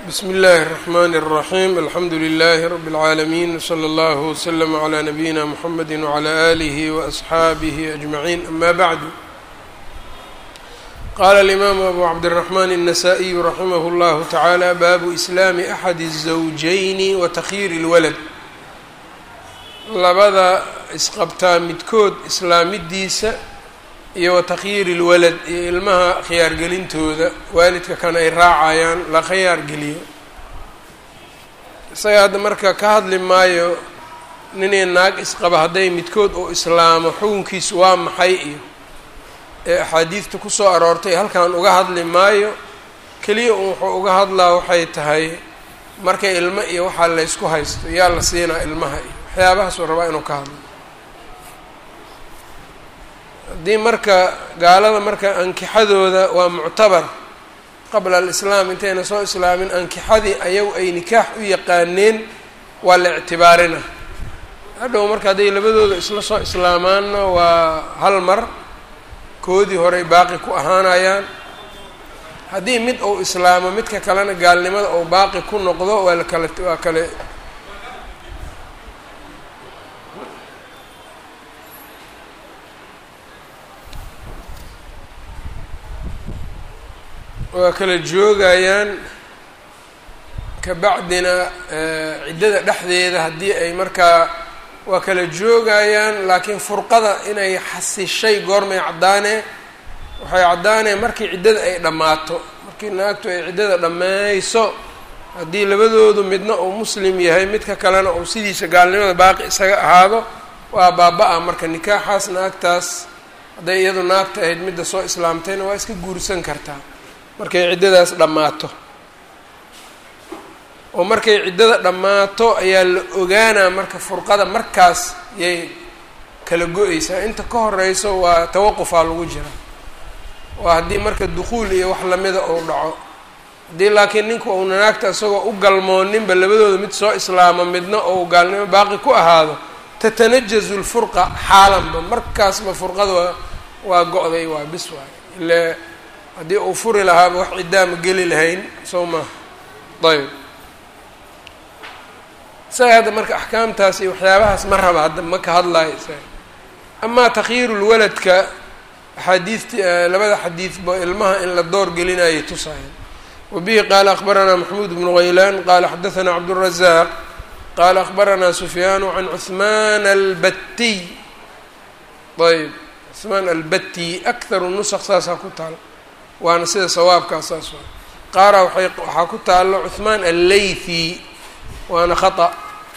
bsmi اllahi الرحmn الرaحيم alxamdu لlh رb العaalمين وslى اllه وslm عlى نabيina mحamedi وعlى آlih وأصxaabih أجمعين ama bعd qala الإmam أbu cabdالرحmn النsائي raximh اllah taعalى babu إslaam أxad الزawجayn وتkhyir الwlad labada isqabtaa midkood islaamidiisa iyo watakyiiri ilwalad iyo ilmaha khiyaargelintooda waalidka kan ay raacayaan la khiyaar geliyo isaga hadda marka ka hadli maayo ninay naag isqaba hadday midkood uu islaamo xukunkiisu waa maxay iyo ee axaadiidta kusoo aroortay halkan uga hadli maayo keliya un wuxuu uga hadlaa waxay tahay markay ilmo iyo waxaa laysku haysto yaa la siinaa ilmaha iyo waxyaabahaasuu rabaa inuu ka hadlo haddii marka gaalada marka ankixadooda waa muctabar qabla alislaam intayna soo islaamin ankixadii ayagu ay nikaax u yaqaaneen waa la ictibaarina hadhow marka hadday labadooda isla soo islaamaanna waa hal mar koodii horey baaqi ku ahaanayaan haddii mid uu islaamo midka kalena gaalnimada uu baaqi ku noqdo waa lakale waa kale waa kala joogayaan kabacdina ciddada dhexdeeda haddii ay markaa waa kala joogayaan laakiin furqada inay xasishay goormay caddaanee waxay caddaanee markii ciddada ay dhammaato markii naagtu ay ciddada dhammayso haddii labadoodu midna uu muslim yahay midka kalena uu sidiisa gaalnimada baaqi isaga ahaado waa baaba-a marka nikaaxaas naagtaas hadday iyadu naagta ahayd midda soo islaamtayna waa iska guursan kartaa markay ciddadaas dhammaato oo markay ciddada dhammaato ayaa la ogaanaa marka furqada markaas yay kala go-eysaa inta ka horeyso waa tawaqufaa lagu jira waa haddii marka dukuul iyo wax lamida uu dhaco haddii laakiin ninku uuna naagta isagoo u galmooninba labadooda mid soo islaamo midna ou gaalnimo baaqi ku ahaado tatanajazu lfurqa xaalanba markaasba furqada waa waa go-day waa bis waay ile haddii uu furi lahaaba wax ciddaa ma geli lahayn soo maaha ayb isaga hadda marka axkaamtaas iyo waxyaabahaas ma raba hadda ma ka hadlayo isaga amaa takhyiirulwaladka axaadiidti labada xadiidba ilmaha in la door gelinayo tusayan wabihi qaala akbaranaa maxmuud bnu haylaan qaala xadaanaa cabdالrazaaq qaala akbaranaa sufyaanu can cuثmaan albatiy ayb cuثmaan albati akharu nusq saasaa ku taal waana sida sawaabkaas saas waa qaara waay waxaa ku taalo cuثmaan allaythi waana khaطأ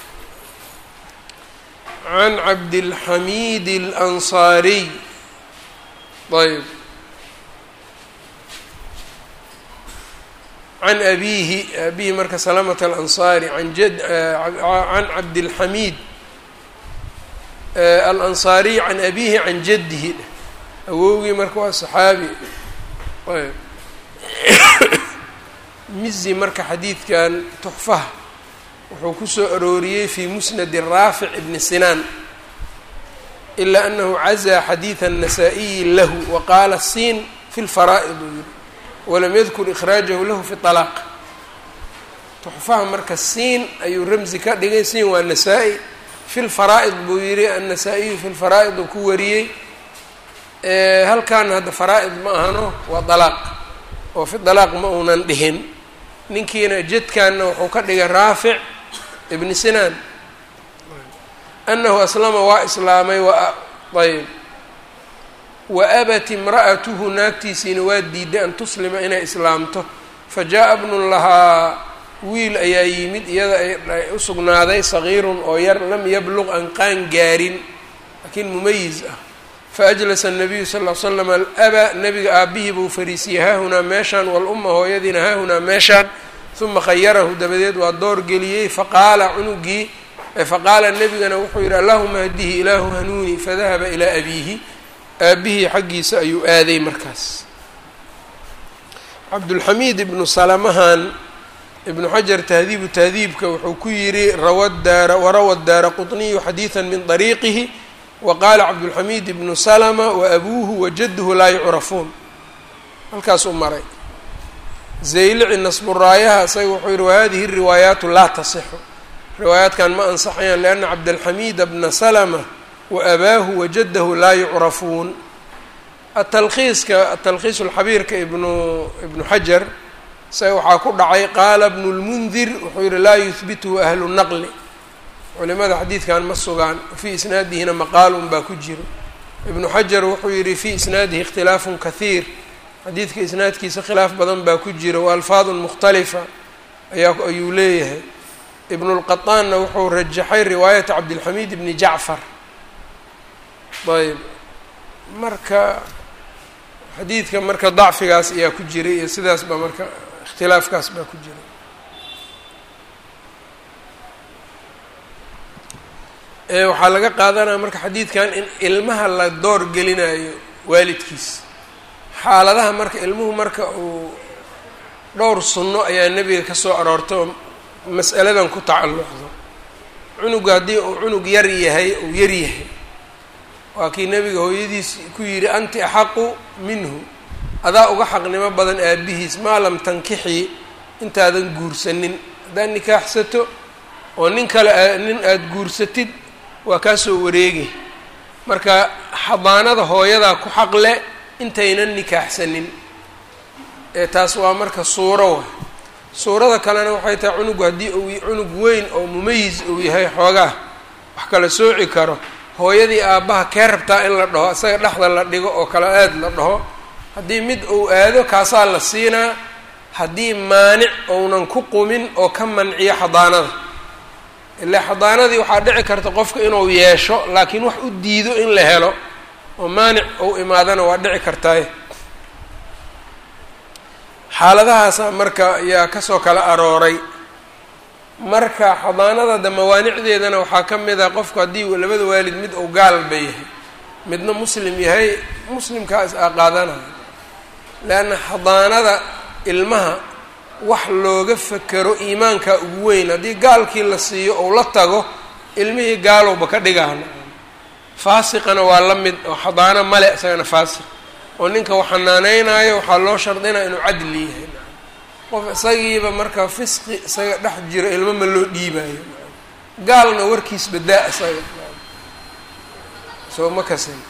can cabdilxamiid اlanصaariy ayb can abihi abihi marka salamata alanصaari an jad can cabdilxamiid alanصaariy can abihi can jadihi awowgii marka waa saxaabi ayb mizi marka xadiidkan tuxfaha wuxuu kusoo arooriyey fi musnadi raafic ibni sinaan ilaa anahu cazaa xadiida الnasaa-iyi lahu wa qaala siin fi lfaraa'id uu yihi walam yadkur ikhraajahu lahu fi طalaaq tuxfaha marka siin ayuu ramzi ka dhigay siin waa nasaa-i fi lfaraa'id buu yihi annasaa-iyu fi lfaraa'id uu ku wariyey halkan hadda faraa-id ma ahano waa dalaaq oo fi dalaaq ma uunan dhihin ninkiina jadkanna wuxuu ka dhigay raafic ibni sinaan anahu aslama waa islaamay ayb wa abat imra'atuhu naagtiisiina waa diiday an tuslima inay islaamto fa jaa-a bnun lahaa wiil ayaa yimid iyada ay u sugnaaday sagiirun oo yar lam yabluq an qaan gaarin laakiin mumayiz ah faajlasa الnabiyu sal ll l slam alaba nabiga aabihii buu fariisiyey haahunaa meeshaan waluma hooyadiina haahunaa meeshaan uma khayarahu dabadeed waa door geliyey faqaala cunugii faqaala nebigana wuxuu yidhi allahuma hdihi ilaahu hanuuni fadahaba ilaa abiihi aabihii xaggiisa ayuu aaday markaas cabdulxamiid ibnu salamahan ibnu xajar tahdiibu tahdiibka wuxuu ku yidhi rawaddaara warawa daara quطniyu xadiida min طariiqihi waqaala cabdulxamiid ibnu salama waabuuhu wajaduhu laa yucrafuun halkaasuu maray zaylici nasburaayaha isaga wuxuu yihi wahadihi riwaayaatu laa tasixu riwaayaatkan ma ansaxayaan lianna cabdalxamiida bna salama wa abaahu wajadahu laa yucrafuun atalkiiska atalkhiis lxabiirka ibnu ibnu xajar isaga waxaa ku dhacay qaala bnu lmundir wuxuu yihi laa yuhbituhu ahlu naqli culimada xadiidkan ma sugaan fii isnaadihina maqaalun baa ku jiro ibnu xajar wuxuu yihi fii isnaadihi ikhtilaafun kahiir xadiidka isnaadkiisa khilaaf badan baa ku jira wa alfaadun mukhtalifa ayaa ayuu leeyahay ibnu lqataanna wuxuu rajaxay riwaayata cabdilxamiid bni jacfar ayb marka xadiidka marka dacfigaas ayaa ku jiray iyo sidaas baa marka ikhtilaafkaas baa ku jira waxaa laga qaadanaya marka xadiidkan in ilmaha la door gelinayo waalidkiis xaaladaha marka ilmuhu marka uu dhowr sunno ayaa nebiga ka soo aroortay oo mas'aladan ku tacalluqdo cunuga haddii uu cunug yar yahay uu yar yahay waa kii nebiga hooyadiis ku yidhi anti axaqu minhu adaa uga xaqnimo badan aabihiis maa lam tankixii intaadan guursanin haddaad nikaaxsato oo nin kale nin aada guursatid waa kaa soo wareegi marka xadaanada hooyadaa ku xaqle intaynan nikaaxsanin ee taas waa marka suuro wa suurada kalena waxay tahay cunugu haddii uu cunug weyn oo mumayis uu yahay xoogaa wax kala sooci karo hooyadii aabbaha kee rabtaa in la dhaho isaga dhexda la dhigo oo kala aad la dhaho haddii mid uu aado kaasaa la siinaa haddii maanic ounan ku qumin oo ka manciyo xadaanada ilaa xadaanadii waxaa dhici karta qofka inuu yeesho laakiin wax u diido in la helo oo maanic ou imaadana waa dhici kartaay xaaladahaasa marka ayaa kasoo kala arooray marka xadaanada de mawaanicdeedana waxaa ka mid a qofku haddii labada waalid mid uu gaalba yahay midna muslim yahay muslimkaa is aqaadanayo leanna xadaanada ilmaha wax looga fekero iimaanka ugu weyn haddii gaalkii la siiyo ou la tago ilmihii gaalowba ka dhigaana faasiqana waa la mid oo xadaano male isagana faasiq oo ninka wax xanaaneynayo waxaa loo shardinaya inuu cadli yahay qof isagiiba marka fisqi isaga dhex jiro ilmo ma loo dhiibayo gaalna warkiis badaa isaga soo ma kasin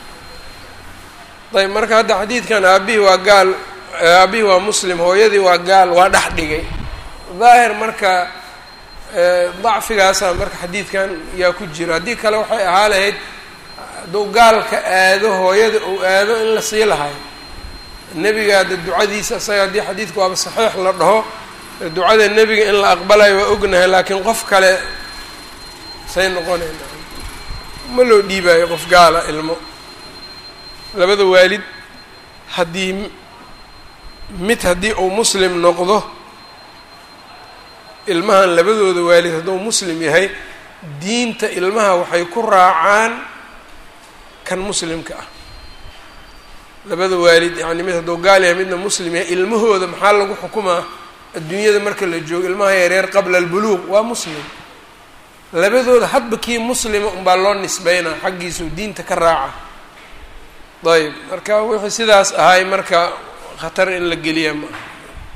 ayb marka hadda xadiidkan aabihii waa gaal aabihii waa muslim hooyadii waa gaal waa dhex dhigay daahir marka dacfigaasa marka xadiidkan yaa ku jira haddii kale waxay ahaa lahayd hadduu gaalka aado hooyada uu aado in la sii lahayo nebiga de ducadiisa isaga haddii xadiidka waaba saxiix la dhaho ducada nebiga in la aqbalayo waa ognahay laakiin qof kale say noqonayna ma loo dhiibayo qof gaala ilmo labada waalid haddii mid haddii uu muslim noqdo ilmahan labadooda waalid hadduu muslim yahay diinta ilmaha waxay ku raacaan kan muslimka ah labada waalid yacni mid hadduu gaal yahay midna muslim yahay ilmahooda maxaa lagu xukumaa adduunyada marka la joogo ilmaha yareer qabla albuluuq waa muslim labadooda hadba kii muslima unbaa loo nisbeynaa xaggiisuu diinta ka raaca ayb marka wixii sidaas ahay marka khatar in la geliya ma aha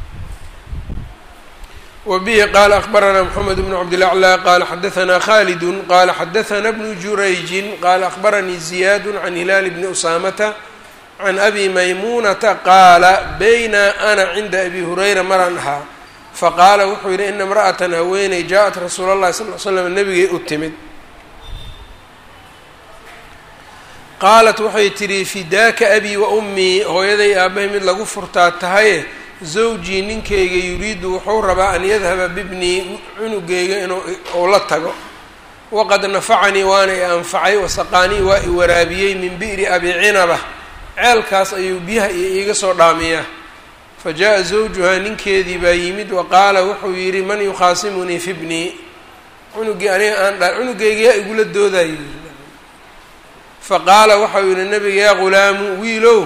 wbihi qala akbarana mxamed bn cabdilaclى qala xadaثna khalidu qala xadaثna bnu jurayji qala akbaranii ziyad can hilaal bni usamata can abi maymunata qaala bayna ana cinda abi hurayra maraan ahaa faqaala wuxuu yihi ina imra'atan haweeney jaaءat rasuul اllahi sal l slam nabigay u timid qaalat waxay tidhi fidaaka abi wa ummii hooyaday aabahay mid lagu furtaa tahaye zawjii ninkayga yuriidu wuxuu rabaa an yadhaba bibnii cunugayga inuu uu la tago waqad nafacanii waana i anfacay wasaqaanii waa i waraabiyey min bi'ri abi cinaba ceelkaas ayuu biyaha iyo iiga soo dhaamiyaa fa jaa-a zawjuhaa ninkeedii baa yimid wa qaala wuxuu yidhi man yukhaasimunii fi bnii cunugii aniga aan dha cunugayga yaa igula doodayo faqaala waxau yihi nabiga yaa ghulaamu wiilow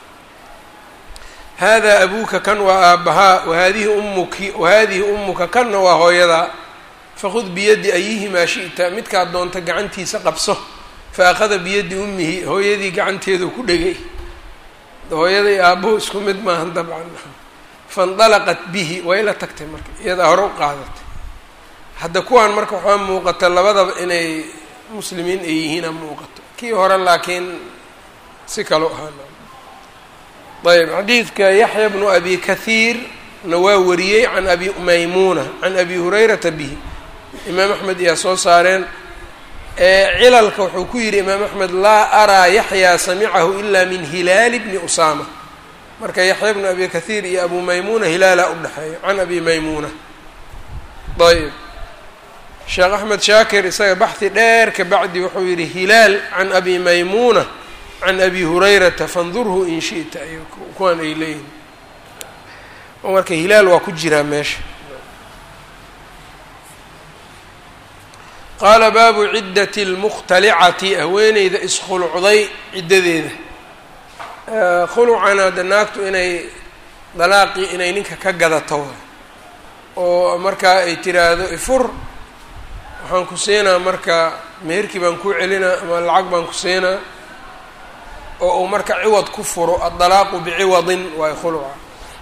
hada abuuka kan waa aabbahaa wahadihi ummuki wahadihi ummuka kanna waa hooyadaa fakhud biyaddi ayihimaa shi'ta midkaad doonta gacantiisa qabso fa akhada biyaddi ummihi hooyadii gacanteedu ku dhegay hooyaday aabbuhu isku mid maahan dabcan faindalaqat bihi way la tagtay marka iyadaa hore u qaadatay hadda kuwaan marka waxaa muuqata labadaba inay muslimiin ay yihiina muuqato kii hore laakiin si kale u ahaan ayb xadiidka yaxya bnu abi kahiir na waa wariyey can abi maymuuna can abi hurayrata bihi imaam axmed iyaa soo saareen cilalka wuxuu ku yidhi imaam axmed laa araa yaxyaa samicahu ila min hilaali bni usaama marka yaxya bnu abi kahiir iyo abu maymuuna hilaala udhexeeyo can abi maymuuna ayb sheekh axmed shaakir isaga baxhi dheer ka bacdi wuxuu yidhi hilaal can abi maymuuna can abi hurayrata fandurhu in shi'ta ay kuwaan ay leeyihin oo marka hilaal waa ku jiraa meesha qaala baabu ciddati اlmukhtalicati haweeneyda iskhulucday ciddadeeda khulucana de naagtu inay dalaaqii inay ninka ka gadato oo markaa ay tiraahdo ifur waxaan ku siinaa marka meherkii baan kuu celinaa ama lacag baan ku siinaa oo uu marka ciwad ku furo addalaaqu biciwadin waay khuluca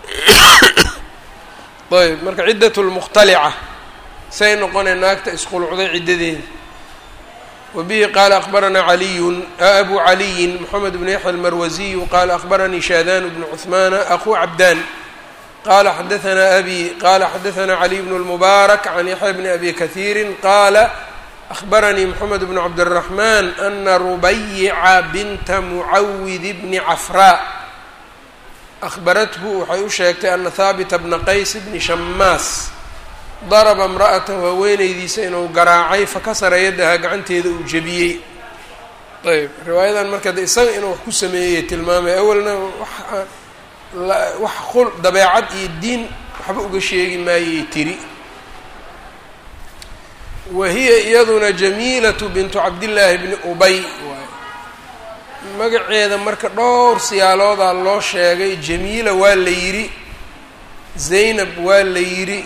ayb marka ciddat lmukhtalica say noqonay naagta iskhulucday ciddadeeda wa bihi qaala akbaranaa caliyun abu caliyin moxamed bnu yaxya almarwasiyu qaala akbaranii shaadaan bnu cuhmaana aquu cabdaan qala xadaanaa abi qala xadaanaa caliy bnu lmubaarak can yaxya bni abi kahiiri qaala أخبرني محمد بن عبد الرحمن أن ربيع بنت معawd بن cفراء أخبرته waxay u sheegtay أن hاaبت بن qays بن شhmاas ضربa امرأته haweeneydiisa inuu garaacay fakasara yadaha gacanteeda uu jebiyey ayb riwaayadan marka de isaga inuu wax ku sameeyey tilmaamay awalna wax dabeecad iyo diin waxba uga sheegi maayay tiri wahiya iyaduna jamiilatu bintu cabdillaahi bni ubay waay magaceeda marka dhowr siyaaloodaa loo sheegay jamiila waa la yidhi zaynab waa la yidhi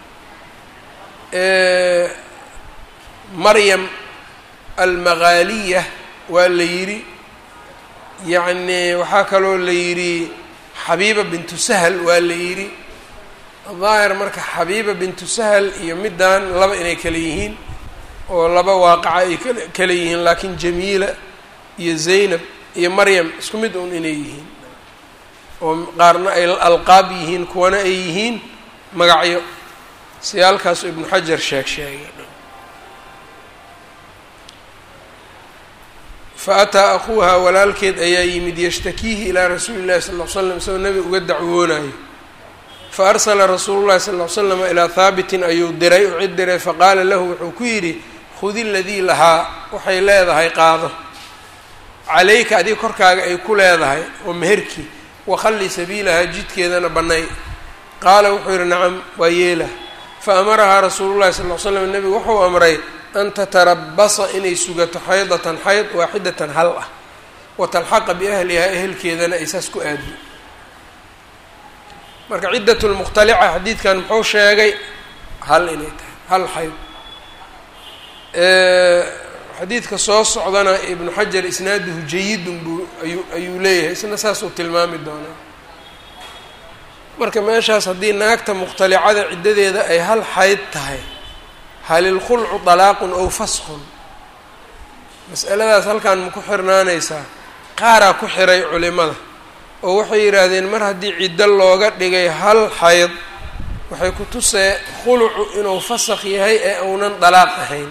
maryam almaqaaliya waa la yidhi yacni waxaa kaloo la yidhi xabiiba bintu sahal waa la yidhi daahir marka xabiiba bintu sahal iyo middan laba inay kale yihiin oo laba waaqaca ay kale yihiin laakiin jamiila iyo zaynab iyo maryam isku mid un inay yihiin oo qaarna ay alqaab yihiin kuwana ay yihiin magacyo siyaalkaasu ibnu xajar sheeg sheegay fa ataa akuuha walaalkeed ayaa yimid yashtakiihi ilaa rasuuli llahi sal ll ly slam isagoo nebiga uga dacwoonayo fa arsala rasuulu llahi sal ll ly slama ilaa haabitin ayuu diray u cid diray faqaala lahu wuxuu ku yidhi khudi ladii lahaa waxay leedahay qaado calayka adiga korkaaga ay ku leedahay oo meherkii wakhalli sabiilahaa jidkeedana bannay qaala wuxuu yidhi nacam waa yeela fa amarahaa rasuulu llahi sal ll ly slam nebigu wuxuu amray an tatarabasa inay sugato xaydatan xayd waaxidatan hal ah wa talxaqa biahlihaa ehelkeedana ay saas ku aadiyo marka ciddat lmukhtalica xadiidkan muxuu sheegay hal inay tahay hal xayd xadiidka soo socdana ibnu xajar isnaaduhu jayidun buu ayuu ayuu leeyahay isna saasuu tilmaami doonaa marka meeshaas haddii naagta mukhtalicada ciddadeeda ay hal xayd tahay hal ilkhulcu dalaaqun ow faskun mas'aladaas halkan ma ku xirnaanaysaa qaaraa ku xiray culimada oo waxay yidhaahdeen mar haddii ciddo looga dhigay hal xayd waxay ku tusee khulucu inuu fasakh yahay ee uunan dalaaq ahayn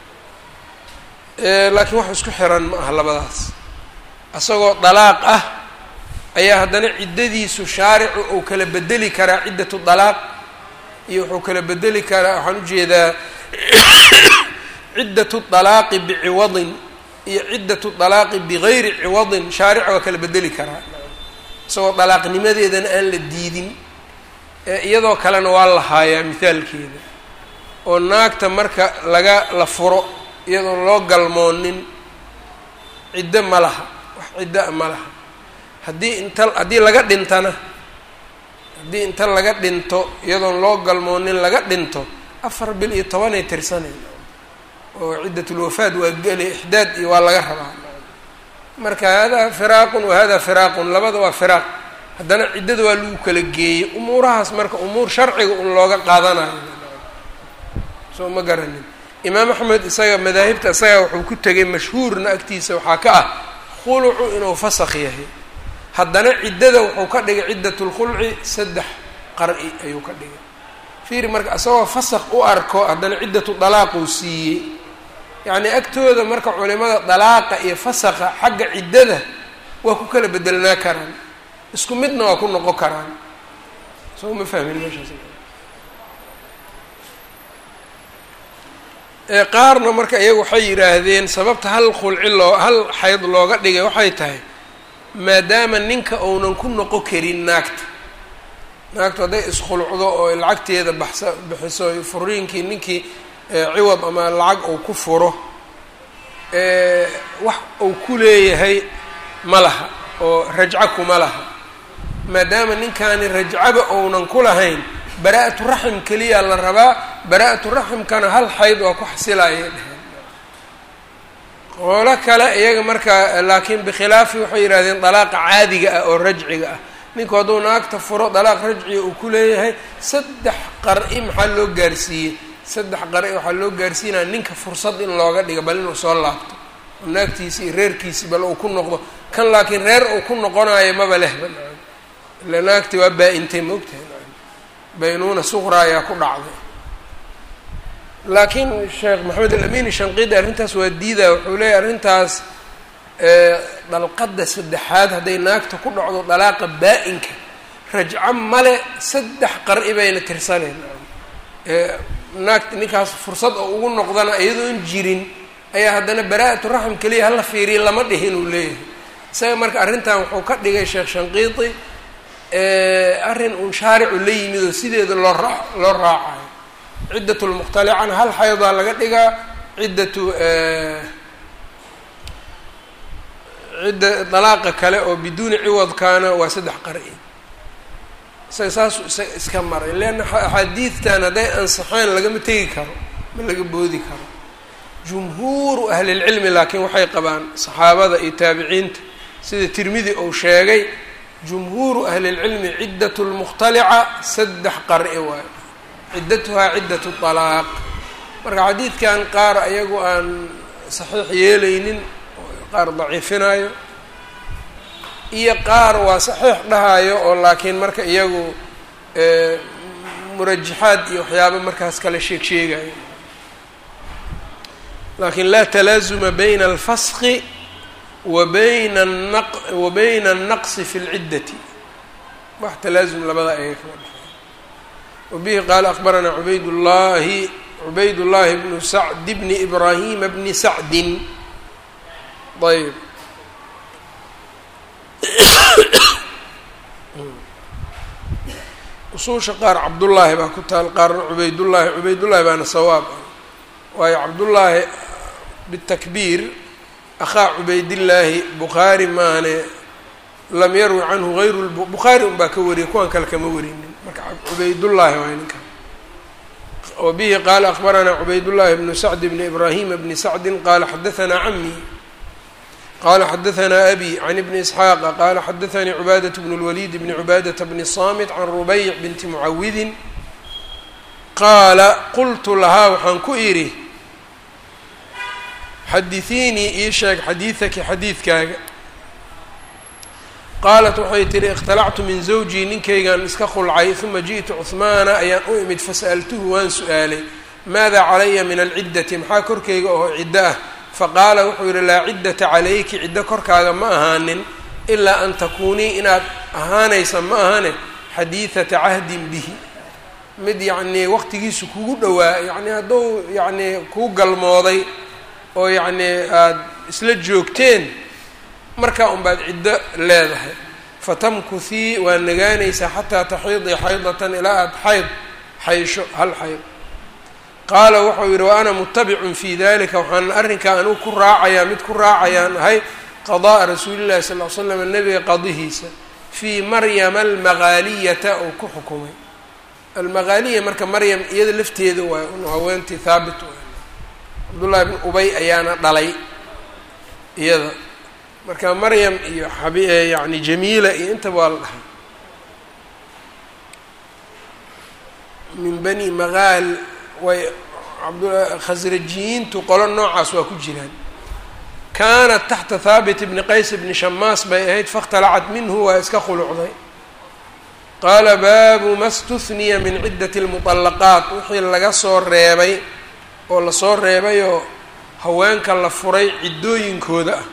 laakiin wax isku xiran ma aha labadaas isagoo dalaaq ah ayaa haddana ciddadiisu shaaricu uu kala bedeli karaa ciddatu dalaaq iyo wuxuu kala bedeli karaa waxaan ujeedaa ciddatu dalaaqi biciwadin iyo ciddatu dalaaqi bigayri ciwadin shaarica waa kala bedeli karaa isagoo dalaaqnimadeedana aan la diidin iyadoo kalena waa la haayaa mithaalkeeda oo naagta marka laga la furo iyadoon loo galmoonin ciddo ma laha wax ciddo-a ma laha haddii inta haddii laga dhintana haddii inta laga dhinto iyadoon loo galmoonin laga dhinto afar bil iyo tobanay tirsaneen oo ciddatulwafaad waa geli ixdaad iyo waa laga rabaa marka hada firaaqun wa hada firaaqun labada waa firaaq haddana ciddada waa lagu kala geeyey umuurahaas marka umuur sharciga un looga qaadanayo soo ma garanin imaam axmed isaga madaahibta isaga wuxuu ku tegay mashhuurna agtiisa waxaa ka ah khulucu inuu fasakh yahay haddana ciddada wuxuu ka dhigay ciddatulkhulci saddex qar-i ayuu ka dhigay fiiri marka isagoo fasakh u arko haddana ciddatu dalaaquu siiyey yacnii agtooda marka culimada dalaaqa iyo fasakha xagga ciddada waa ku kala bedelnaa karaan isku midna waa ku noqon karaan soo ma fahmin meeshaas qaarna marka iyagu waxay yidhaahdeen sababta hal khulci loo hal xayd looga dhigay waxay tahay maadaama ninka uunan ku noqon karin naagta naagtu hadday iskhulcdo oo lacagteeda baxsa bixiso furiinkii ninkii ciwad ama lacag uu ku furo wax uu ku leeyahay ma laha oo rajco kuma laha maadaama ninkaani rajcaba uunan ku lahayn bara-atu raxim keliyaa la rabaa bara-atu raximkana hal xayd waa ku xasilayay dheheen qoolo kale iyaga markaa laakiin bikhilaafi waxay yidhahdeen dalaaqa caadiga ah oo rajciga ah ninku hadduu naagta furo dalaaq rajciga uu ku leeyahay saddex qar-i maxaa loo gaarsiiyey saddex qar-i waxaa loo gaarsiinaya ninka fursad in looga dhiga bal inuu soo laabto oo naagtiisi iyo reerkiisi bal uu ku noqdo kan laakiin reer uu ku noqonayo maba lehba ila naagti waa baa-intay maogtahay baynuuna suqra ayaa ku dhacday laakiin sheekh maxamed alamin shanqidi arrintaas waa diidaa wuxuu leeyahy arrintaas dalqadda saddexaad hadday naagta ku dhacdo dalaaqa baa-inka rajco male saddex qar-i bayna tirsaneen naagt ninkaas fursad oo ugu noqdana iyadoon jirin ayaa haddana bara-atu raxm keliya hala fiiriya lama dhihin uu leeyahay isaga marka arrintan wuxuu ka dhigay sheekh shanqiiti arrin uun shaaricu la yimid oo sideeda loo raa loo raacayo ciddat lmukhtalicana hal xaydaa laga dhigaa ciddatu cidda dalaaqa kale oo biduuni ciwadkaana waa saddex qar-i isaga saasuu isa iska maray leanna axaadiidtan hadday ansaxeen lagama tegi karo ma laga boodi karo jumhuuru ahlilcilmi laakiin waxay qabaan saxaabada iyo taabiciinta sida tirmidi uu sheegay jumhuuru ahlilcilmi ciddat lmukhtalica saddex qar-i waayo ciddatuhaa ciddatu talaaq marka xadiidkan qaar ayagu aan saxiix yeelaynin qaar daciifinayo iyo qaar waa saxiix dhahayo oo laakiin marka iyagu murajaxaad iyo waxyaaba markaas kale sheeg sheegayo laakiin laa talaazuma bayna alfaski wa bayna anaq wa bayna alnaqsi fi lciddati wax talaazum labada ayaga kama dhexeeyo wabihi qaala akbaranaa cubayd llahi cubayd llahi bnu sacd bni ibraahima bni sacdin ayb usuusha qaar cabdullaahi baa ku taal qaarna cubaydullaahi cubaydullaahi baana sawaab waayo cabdullaahi bitakbiir akhaa cubaydillaahi bukhaari maane lam yarwi canhu hayru bukhaari unbaa ka wariyay kuwan kale kama warinin marka cubaydullaahi waay ninka wa bihi qaala akbaranaa cubaydullaahi bnu sacd bni ibraahima bni sacdin qaala xadahanaa camii qala xadahanaa abi can ibni isxaaqa qaala xadaanii cubaadat bnu lwaliid bni cubaadata bni saamit can rubayc binti mucawidin qaala qultu lahaa waxaan ku idhi xadiثiinii ii sheeg xadiidaki xadiidkaaga qaalat waxay tihi ikhtalactu min zawjii ninkaygaan iska khulcay uma jiئtu cuhmaana ayaan u imid fasa'altuhu waan su-aalay maada calaya min alciddati maxaa korkayga oo ciddo ah faqaala wuxuu yidhi laa ciddata calayki ciddo korkaaga ma ahaanin ilaa an takuunii inaad ahaanaysa ma ahane xadiidata cahdin bihi mid yacnii waqtigiisu kugu dhowaa yacnii hadduu yacnii kuu galmooday oo yacnii aada isla joogteen markaa unbaad ciddo leedahay fatamkuhii waa nagaanaysaa xataa taxiidii xaydatan ilaa aada xayd xaysho hal xayd qaala wuxuu yidhi wa ana mutabicun fii dalika waxaan arrinkaa anigu ku raacayaa mid ku raacayaan ahay qada'a rasuulillahi sal ll ly slam nebiga qadihiisa fii maryama almaqaaliyata oo ku xukumay almaqaaliya marka maryam iyada lafteeda waay un haweentii haabit waay cabdullahi bn ubay ayaana dhalay iyada marka maryam iyo xab yacni jamiila iyo intaba waa la dhahay min bani maqaal way khasrajiyiintu qolo noocaas waa ku jiraan kaanat taxta haabit bni qays bni shamaas bay ahayd fakhtalacat minhu waa iska khulucday qaala baabu ma stuniya min ciddati lmuطallaqaat wixii laga soo reebay oo lasoo reebayoo haweenka la furay ciddooyinkooda ah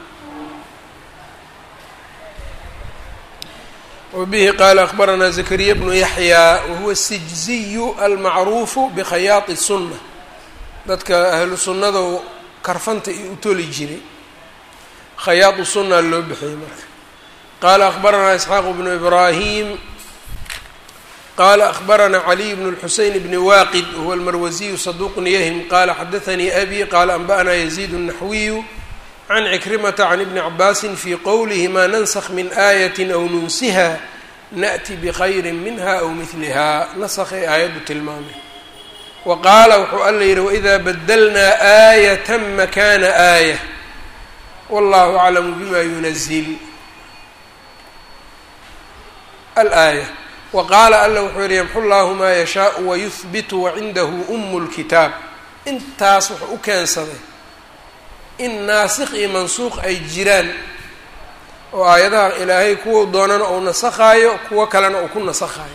wbihi qaala akbaranaa zakariya bnu yaxyaa wahuwa sijziyu almacruufu bikhayaati sunna dadka ahlu sunnada karfanta iyo u toli jiray khayaatu sunna loo bixiyey marka qaala akbaranaa isxaaq bnu ibraahim qaala akbaranaa caliy bnu lxuseyn bni waaqid wahuwa almarwasiyu saduuqun yahim qaala xadaanii abi qaala anba'naa yaziid الnaxwiyu can cikrimata can ibni cabaasin fii qowlihi maa nansakh min aayatin aw nunsiha naأti bkhayri minha aw midliha nasakhay aayaddu tilmaamay wa qaala wuxuu alla yidhi waidaa badalnaa aayata makana aayة wallahu aclamu bima yunazil alaaya wa qaala alla wuxuu yihi yamxu llahu maa yashaau wayuhbitu wacindahu umu lkitaab intaas wuxuu u keensaday in naasikh iyo mansuuq ay jiraan oo aayadaha ilaahay kuwa doonana uu nasakhaayo kuwo kalena uu ku nasakhaayo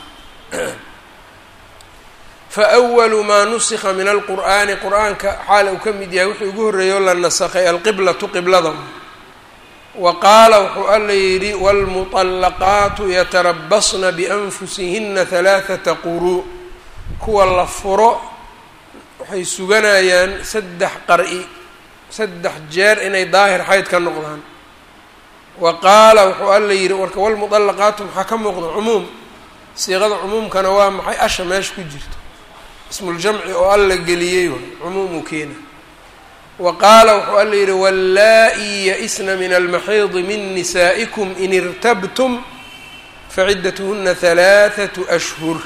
fa awalu maa nusikha min alqur'aani qur-aanka xaal uu ka mid yahay wuxuu ugu horreeyoo la nasakhay alqiblatu qiblada wa qaala wuxuu alla yidhi waalmuطallaqaatu yatarabasna bianfusihina halaaثata quruu kuwa la furo waxay suganayaan saddex qar-i saddex jeer inay daahir xayd ka noqdaan wa qaala wuxuu alla yidhi warka walmuطallaqaatu maxaa ka muuqda cumuum siiqada cumuumkana waa maxay asha meesha ku jirto ismuljamci oo alla geliyey waay cumuumuu keena wa qaala wuxuu alla yidhi wallaa-ii ya-isna min almaxiidi min nisaa'ikum in irtabtum faciddatuhuna halaathatu ashhur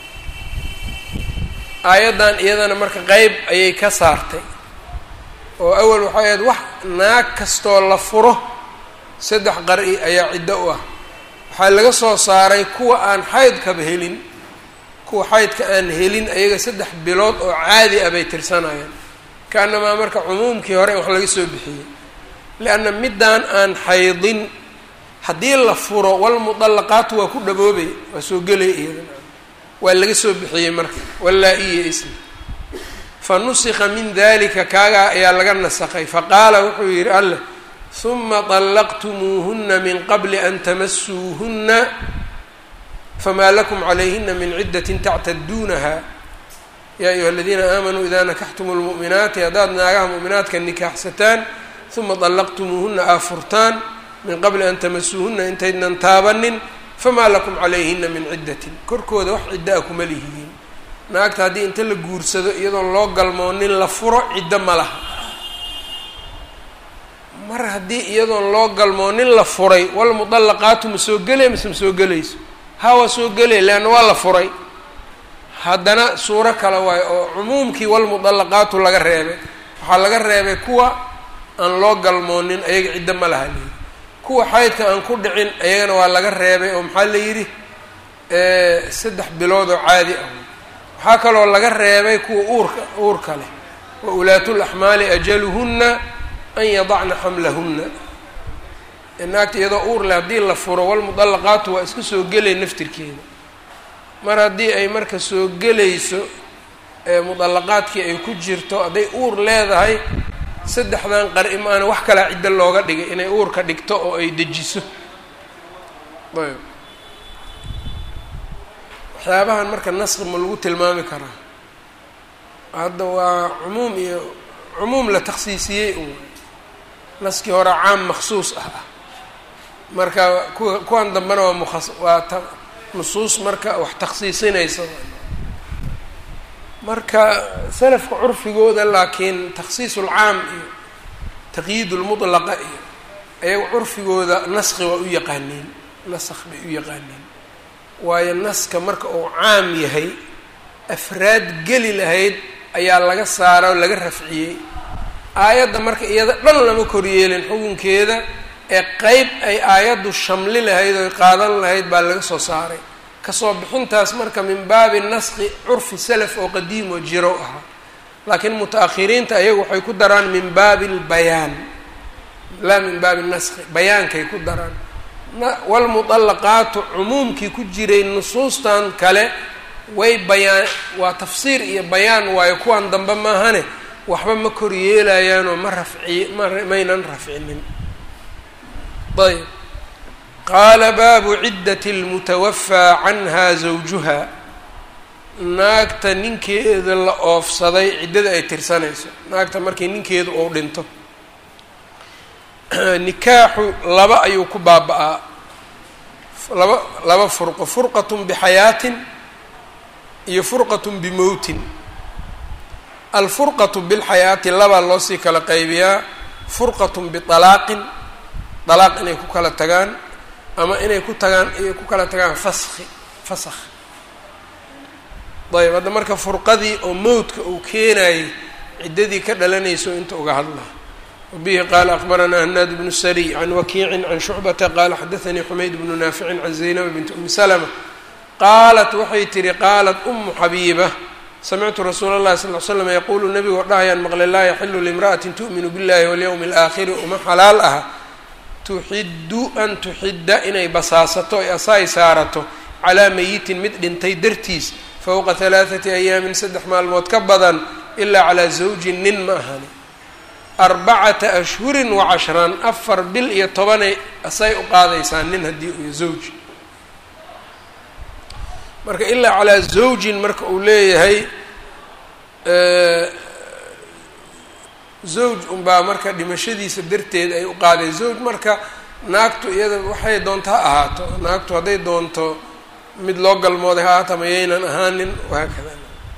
aayaddan iyadana marka qeyb ayay ka saartay oo awal waxay ahayd wax naag kastoo la furo saddex qar-i ayaa ciddo u ah waxaa laga soo saaray kuwa aan xaydkaba helin kuwa xaydka aan helin ayaga saddex bilood oo caadi ah bay tirsanayaan ka-annamaa marka cumuumkii hore in wax laga soo bixiyey lianna middaan aan xaydin haddii la furo walmudallaqaatu waa ku dhaboobay waa soo gelay iyadana waa laga soo bixiyey marka wallaa-iya ismi fa nusikha min dalika kaagaa ayaa laga nasakhay faqaala wuxuu yidhi alleh huma طallaqtumuuhuna min qabli an tamasuuhuna famaa lakum calayhina min ciddat tactaduunaha yaa ayuha aladiina aamanuu ida nakaxtumu lmu'minaati haddaad naagaha mu'minaadka nikaaxsataan uma طallaqtumuuhuna aa furtaan min qabli an tamasuuhuna intaydnan taabanin famaa lakum calayhina min ciddatin korkooda wax ciddo a kuma lihidiin naagta haddii inta la guursado iyadoon loo galmoonin la furo ciddo ma laha mar haddii iyadoon loo galmoonin la furay walmudallaqaatu ma soo gelaya mase ma soo gelayso ha waa soo gelaya leanna waa la furay haddana suuro kale waayo oo cumuumkii walmudallaqaatu laga reebay waxaa laga reebay kuwa aan loo galmoonin ayaga ciddo ma laha layidhi kuwa xaydka aan ku dhicin ayagana waa laga reebay oo maxaa la yidhi saddex bilood oo caadi ah waxaa kaloo laga reebay kuwa uurka uurka leh wa ulaatu laxmaali ajaluhunna an yadacna xamlahunna naagta iyadoo uur leh haddii la furo walmudallaqaatu waa iska soo gelay naftirkeeda mar haddii ay marka soo gelayso mudallaqaadkii ay ku jirto hadday uur leedahay saddexdan qar-i maana wax kalaa ciddo looga dhigay inay uurka dhigto oo ay dejiso ayb waxyaabahan marka naski ma lagu tilmaami karaa hadda waa cumuum iyo cumuum la takhsiisiyey un naskii hore caam maksuus ah ah marka kuwa kuwan dambena waa mukas waa ta nusuus marka wax takhsiisinaysa marka salafka curfigooda laakiin takhsiis ulcaam iyo taqyiid lmudlaqa iyo ayaga curfigooda naski waa u yaqaaneen nask bay u yaqaaneen waayo naska marka uu caam yahay afraad geli lahayd ayaa laga saara oo laga rafciyey aayadda marka iyada dhan lama koryeelin xukunkeeda ee qeyb ay aayaddu shamli lahayd oy qaadan lahayd baa laga soo saaray kasoo bixintaas marka min baabi naski curfi salaf oo qadiim oo jiro ahaa laakiin muta-akhiriinta ayagu waxay ku daraan min baabi albayaan laa min baabi naski bayaankay ku daraan walmuطallaqaatu cumuumkii ku jiray nusuustan kale way bayaan waa tafsiir iyo bayaan waayo kuwan dambe maahane waxba ma kor yeelayaanoo ma rafci maynan rafcinin ayb qaala baabu ciddati اlmutawafaa canha zawjuha naagta ninkeeda la oofsaday ciddada ay tirsanayso naagta markii ninkeedu uu dhinto nikaaxu laba ayuu ku baaba-aa laba laba furqo furqatun bixayaatin iyo furqatun bimowtin alfurqatu bilxayaati labaa loosii kala qaybiyaa furqatun bialaaqin dalaaq inay ku kala tagaan ama inay ku tagaan inay ku kala tagaan faski fasakh ayb hadda marka furqadii oo mowdka uu keenayay ciddadii ka dhalanayso inta uga hadlaa wabihi qaala akbaranaa hanaad bnu sariy can wakiicin can shucbata qaala xadaanii xumayd bnu naaficin can zaynaba binti umi salma qaalat waxay tihi qaalat umu xabiiba samictu rasuula اllahi sal l slam yaquulu nabigu dhahayaan maqle laa yaxilu limra'atin tu'minu biاllahi walyowmi اlaakhiri uma xalaal ah tuxiddu an tuxidda inay basaasato ay asaay saarato calaa mayitin mid dhintay dartiis fowqa halaaثati ayaamin saddex maalmood ka badan ilaa calaa zawjin nin ma ahani arbacata ashhurin wa cashran afar bil iyo tobanay asay u qaadaysaa nin haddii uyo zawj marka ilaa calaa zawjin marka uu leeyahay zawj unbaa marka dhimashadiisa darteed ay u qaadeen zawj marka naagtu iyada waxay doonto ha ahaato naagtu hadday doonto mid loo galmooday ha ahaata mayaynan ahaanin wahaakada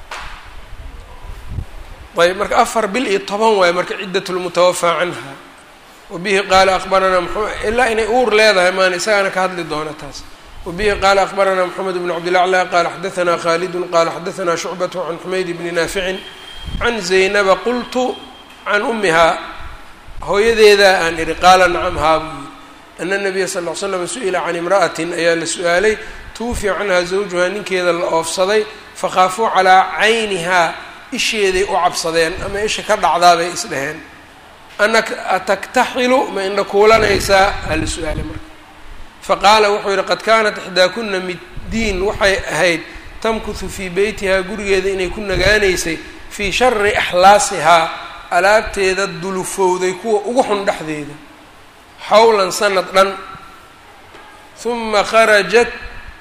ayb marka afar bil iyo toban waayo marka ciddat lmutawafaa canha wabihi qaala akbaranaa mxamed ilaa inay uur leedahay maan isagaana ka hadli doona taas wabihi qaala akbaranaa moxamed bn cabdilacla qaala xadaanaa khaalidun qaala xadaanaa shucbatu can xumayd bni naaficin can zaynaba qultu can umihaa hooyadeeda aan ihi qaala nacam haa buu yiri ana nabiya sal l slam su-ila can imra'atin ayaa la su-aalay tuufiya canhaa zawjuhaa ninkeeda la oofsaday fakhaafuu calaa caynihaa isheeday u cabsadeen ama isha ka dhacdaabay isdheheen ana ataktaxilu ma indha kuulanaysaa hala su-aalay marka faqaala wuxuu yihi qad kaanat ixdaakuna middiin waxay ahayd tamkuhu fii beytihaa gurigeeda inay ku nagaanaysay fii shari axlaasihaa alaabteeda dulufowday kuwa ugu xun dhexdeeda xawlan sanad dhan huma kharajat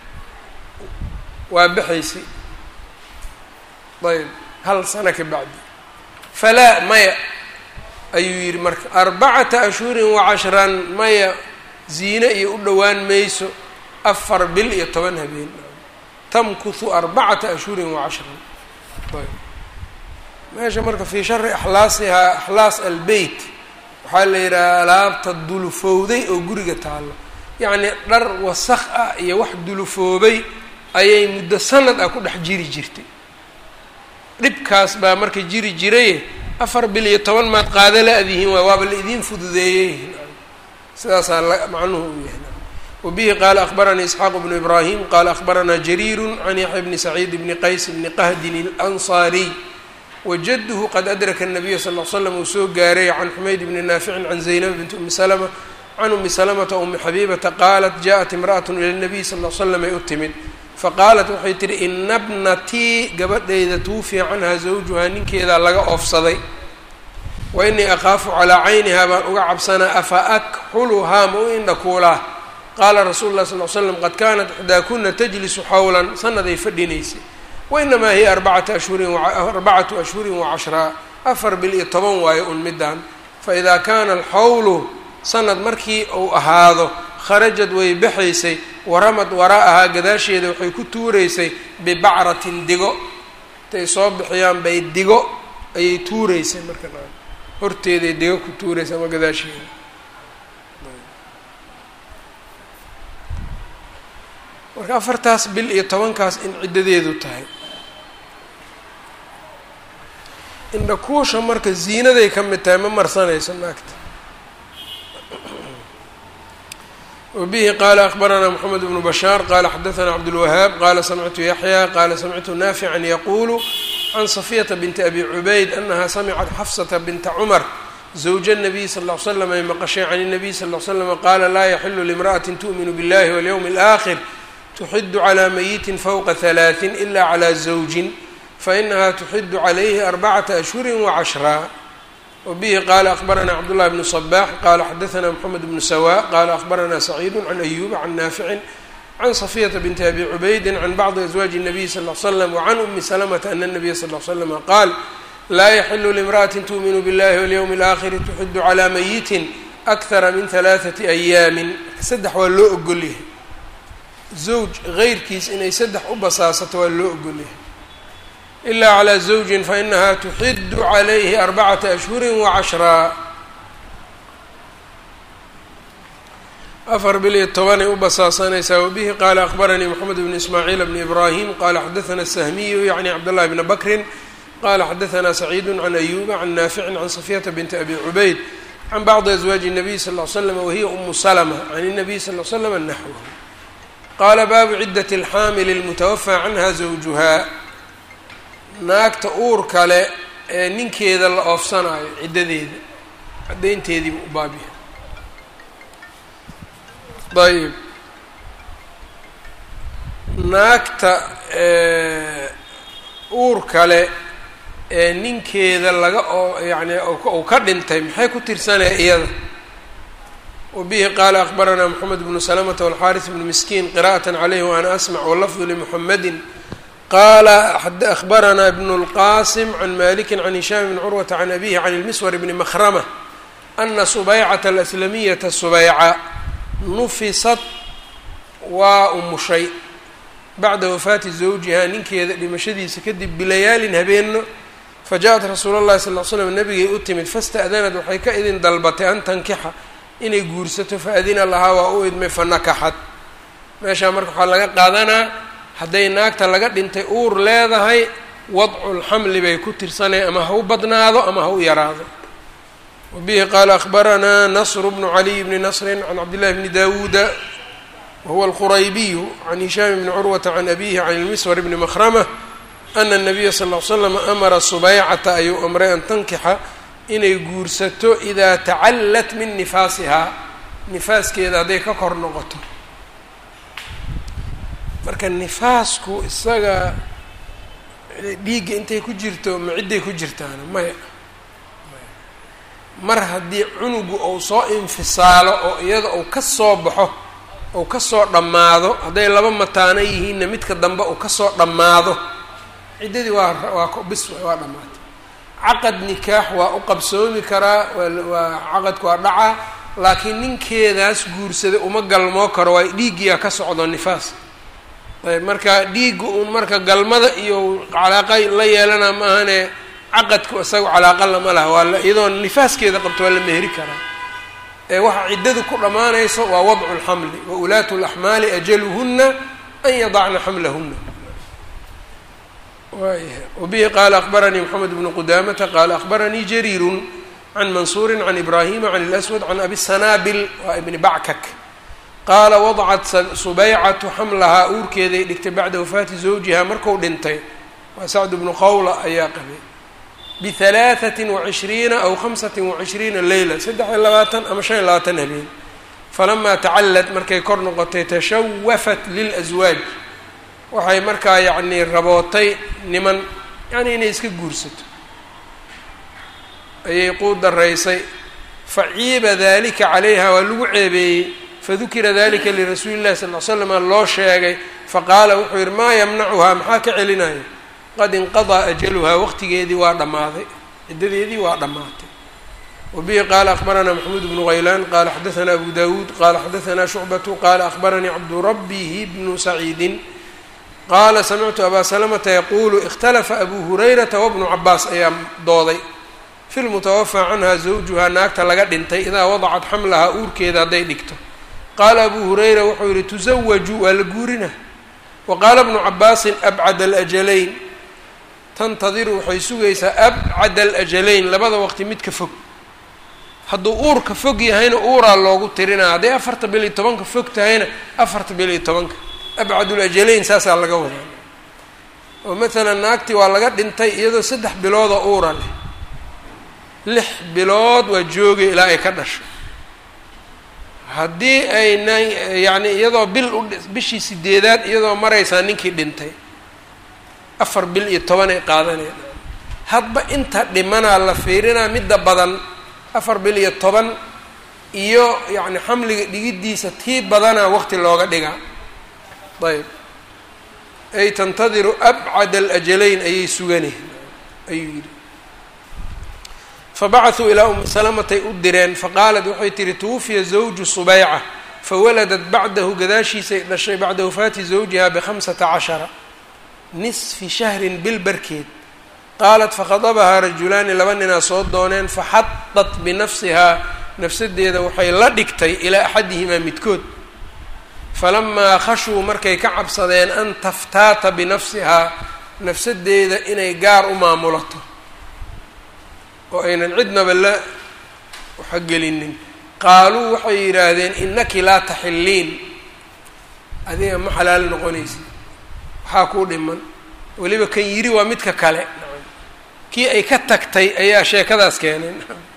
waa baxaysay ayb hal sano ka bacdi falaa maya ayuu yidhi marka arbacata ashhurin wa cashran maya ziine iyo u dhowaan mayso afar bil iyo toban habeen tamkuhu arbacata ashhurin wa cashran ayb meesha marka fii shari axlaasihaa axlaas albeyt waxaa la yidhaha alaabta dulufowday oo guriga taallo yacnii dhar wasakh ah iyo wax dulufoobay ayay muddo sanad ah ku dhex jiri jirtay dhibkaas baa marka jiri jiraye afar bil iyo toban maad qaada la-dihiin waay waaba la idiin fududeeyey sidaasaa la macnuhu uu yahay wabihi qaala akbaranii isxaaq bnu ibraahim qaala akbaranaa jariiru can yaxya bni saciid bni qays bni qahdin alansaariy wajaduhu qad adraka الnabiya sal l slam uu soo gaaray can xumayd bni naaficin can zaynab binti umi salma can umi salamata umi xabiibata qaalat jaءat imra'at ila nabiy sal l slam ay u timid faqaalat waxay tihi ina bnatii gabadhayda tuufiya canhaa zawjuhaa ninkeedaa laga oofsaday wa inii akhaafu calaa caynihaa baan uga cabsanaa afa akxuluhaa ma u indhakuulaa qaala rasuulu lah sal l slam qad kaanat ixdaakuna tajlisu xawlan sanaday fadhinaysay wainamaa hiya arbacata ashhurin arbacatu ashhurin wacashraa afar bil iyo toban waayo un midaan faidaa kaana alxawlu sanad markii uu ahaado kharajad way baxaysay waramad waraa'ahaa gadaasheeda waxay ku tuuraysay bibacratin digo intay soo bixiyaan bay digo ayay tuuraysay marka horteeday digo ku tuuraysay ama gadaasheeda marka afartaas bil iyo tobankaas in ciddadeedu tahay indhakuusha marka ziinaday ka mid tahay ma marsanayso naagta wbihi qala akbarana mxamed bnu bashaar qala xadaثna cabdاlwahaab qala samictu yaxya qala samictu naafican yaqulu can safiyata binti abi cubayd anaha samicat xafsata binta cumar zawja الnabiy sal ll ly slam ay maqashay can الnabiy sal ly slm qala laa yaxilu limraأati tu'minu biاllahi walyowm اlآkhir tuxidu clى mayiti fowqa ثalaaثin ila clى zawjin fainaha tuxidu calayhi arbacata ashhuri wacashraa wbihi qala akbarana cabdullahi bnu صbax qala xadaثna mxamed bnu sawa qala akbarana saciidu can ayuba can naaficin can safiyata binti abi cubaydi can bacdi aswaaji الnabiy sal ly slam wcan umi salamata ana الnabiya sal ly slama qaal laa yaxilu limra'ati tu'minu biاllahi walyowmi اlآkhiri tuxidu calى mayitin akthara min halaaثati ayaamin saddex waa loo ogolyahay zawj geyrkiis inay saddex u basaasato waa loo ogolyahay ila clى zawjin fainaha tuxidu calayhi arbacata ashhuri wacashraa afar bil iyo tobanay u basaasanaysaa wabihi qaala akbaranii moxamed bn ismaaciil bn ibrahim qala xadaثna sahmiyu yacni cabdاllahi bna bakrin qala xadaثna saciidu can ayuba can naaficin can safiyata binti abi cubayd can bacdi aswaaji الnabiy sal ly slam wahiya umu slma can الnabiy sal l slm naxwh qala baabu cidat اlxaamil اlmutawafى canha zawjuha naagta uur kale ee ninkeeda la oofsanaayo ciddadeeda caddaynteediiba u baabyahay ayib naagta uur kale ee ninkeeda laga oo yacni uu ka dhintay maxay ku tirsanaya iyada wabihi qaala akbaranaa moxamed bnu salamata walxaaris bnu miskiin qira'at calayhi waana asmac walafdu limuxamedin qala akbarana bn اlqasim can maliki can hishaam bn curwata can abihi can اlmiswar bni makrama ana subaycata alaslamiyata subayca nufisat waa umushay bacda wafaati zawjiha ninkeeda dhimashadiisa kadib bilayaalin habeeno fajaءat rasuul اllahi sal l slam nabigay u timid fasta'danad waxay ka idin dalbatay an tankixa inay guursato faadina lahaa waa u idmay fanakaxad meeshaa marka waxaa laga qaadanaa hadday naagta laga dhintay uur leedahay wadculxamli bay ku tirsanay ama ha u badnaado ama ha u yaraado wabihi qaala akbaranaa nasru bnu caliy bni nasrin can cabdillahi bni dawuuda wahuwa alquraybiyu can hishaam bni curwata can abihi can ilmiswar bni makrama ana الnabiya sal ll slam amara subaycata ayuu amray an tankixa inay guursato idaa tacallat min nifaasihaa nifaaskeeda hadday ka kor noqoto marka nifaasku isaga dhiigga intay ku jirto ma cidday ku jirtaana maya mar haddii cunugu uu soo infisaalo oo iyada uu ka soo baxo uu ka soo dhammaado hadday laba mataano yihiinna midka dambe uu kasoo dhammaado ciddadii waa waa bis waa dhammaatay caqad nikaax waa u qabsoomi karaa waa caqadku waa dhacaa laakiin ninkeedaas guursaday uma galmoo karo waa dhiiggiyaa ka socdo nifaas ayb marka dhiigga uun marka galmada iyo calaaqa la yeelana ma ahane caqadku isaga calaaqa lama laha waa iyadoo nifaaskeeda qabto waa la meheri karaa ee waxa ciddadu ku dhammaanayso waa wadcu lxamli wa ulaatu laxmaali ajaluhuna an yadacna xamlahuna wayahay wabihi qaala akbaranii moxamed bnu qudaamata qaala akbaranii jariirun can mansuuri can ibraahima can اlaswad can abi sanaabil waa ibni backak qaala wadacat subaycatu xamlahaa uurkeeday dhigtay bacda wafaati zawjiha marku dhintay waa sacd bnu qawla ayaa qabay bihalaaثatin wacishriina aw khamsati wacishriina leyla saddex iyo labaatan ama shan iyo labaatan habeen falamaa tacallad markay kor noqotay tashawafat lilaswaaj waxay markaa yacnii rabootay niman yacni inay iska guursato ayay quu daraysay faciiba dalika calayha waa lagu ceebeeyey fadukira dalika lirasuuli llahi sal l slama loo sheegay faqaala wuxuu yihi maa yamnacuhaa maxaa ka celinaya qad inqadaa ajaluhaa waqtigeedii waa dhammaaday ciddadeedii waa dhammaatay wabihi qaala akbaranaa maxamuud bnu haylaan qaala xadaanaa abu dawuud qaala xadaanaa shucbatu qaala akbaranii cabdurabihi bnu saciidin qaala samictu abaa salamata yaquulu ikhtalafa abuu hurayrata wabnu cabaas ayaa dooday fi lmutawafaa canha zawjuhaa naagta laga dhintay idaa wadacat xamlahaa uurkeeda hadday dhigto qaala abuu hurayra wuxuu yihi tusawaju waa la guurina wa qaala bnu cabaasin abcad alajalayn tantadiru waxay sugaysaa abcad alajalayn labada waqti midka fog hadduu uurka fog yahayna uuraa loogu tirinaa hadday afarta bil iyo tobanka fog tahayna afarta bil iyo tobanka abcadul ajalayn saasaa laga wadaa oo maalan naagtii waa laga dhintay iyadoo saddex biloodoo uura leh lix bilood waa joogay ilaa ay ka dhasho haddii ayna yacni iyadoo bil u bishii sideedaad iyadoo maraysaa ninkii dhintay afar bil iyo toban ay qaadaneen hadba inta dhimanaa la fiirinaa midda badan afar bil iyo toban iyo yacni xamliga dhigiddiisa tii badanaa waqti looga dhigaa ayb ay tantadiru abcad alajalayn ayay suganeen ayuu yidhi fabacasuu ilaa umi salamatay u direen faqaalat waxay tihi tuwufiya zawju subayca fawaladat bacdahu gadaashiisay dhashay bacda wafaati zawjiha bikhamsata cashara nisfi shahrin bil barkeed qaalat fakhadabahaa rajulaani laba ninaa soo dooneen faxadat binafsihaa nafsadeeda waxay la dhigtay ilaa axadihimaa midkood falamaa khashuu markay ka cabsadeen an taftaata binafsihaa nafsadeeda inay gaar u maamulato oo aynan cidnaba la waxgelinin qaaluu waxay yidhaahdeen inaki laa taxilliin adiga ma xalaal noqonaysid waxaa kuu dhiman weliba kan yiri waa midka kale kii ay ka tagtay ayaa sheekadaas keenay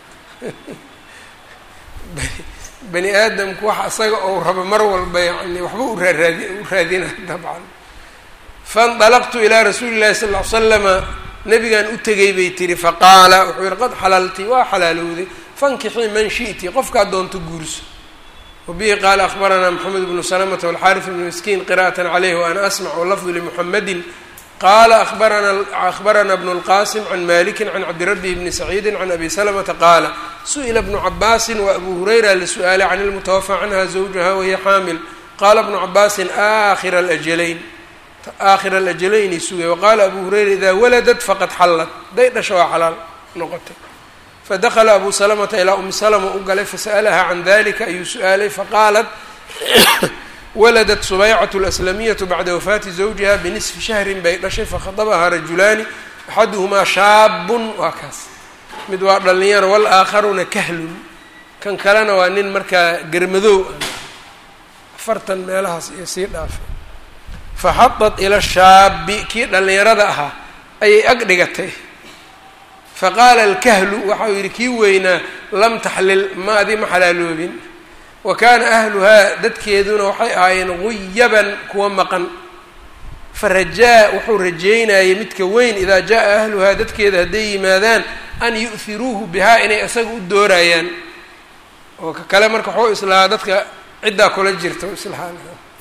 bani aadamku waxa isaga ou rabo mar walba yani waxba u raaraadi u raadina dabcan faindalaqtu ilaa rasuuli llahi sal ll ly slama nabigan u tegay bay tihi faqaala wuxuu yihi qad xalalti waa xalaalowday fankixii man shi'ti qofkaad doonto guurso wabihi qaala akhbaranaa moxamed bnu salamata walxaarif bnu miskiin qira'atan caleyh waana asmac walafdu limuxamedin qala abarana akhbarana bnu اlqasim can maliki can cabdirabi bni saciidi can abi salamata qaala su-ila bnu cabaasin wa abu hurayra lisu'aali can ilmutawafa canha zawjaha wahiya xaamil qaala bnu cabaasin akhira alajalayn aakhira alajalayni sugay waqaala abu hurayra ida waladat faqad xallat day dhasha waa xalaal noqotay fadakla abu salamata ilaa umi salma u galay fasa'alaha can dalika ayuu su-aalay faqaalat waladat subaycat اlaslamiyatu bacda wafaati zawjiha binisfi shahrin bay dhashay fakhadabahaa rajulaani axaduhumaa shaabun waa kaas mid waa dhalinyaro walaakharuna kahlun kan kalena waa nin markaa germadoow ah afartan meelahaas iyo sii dhaafay faxadat ila shaabi kii dhalinyarada ahaa ayay ag dhigatay faqaala alkahlu waxau yidhi kii weynaa lam taxlil ma adi ma xalaaloobin wa kaana ahluhaa dadkeeduna waxay ahaayeen guyaban kuwa maqan farajaa wuxuu rajeynayay midka weyn idaa jaa ahluhaa dadkeeda hadday yimaadaan an yu'hiruuhu bihaa inay isaga u doorayaan oo ka kale marka waxuu islahaa dadka ciddaa kula jirta islahaan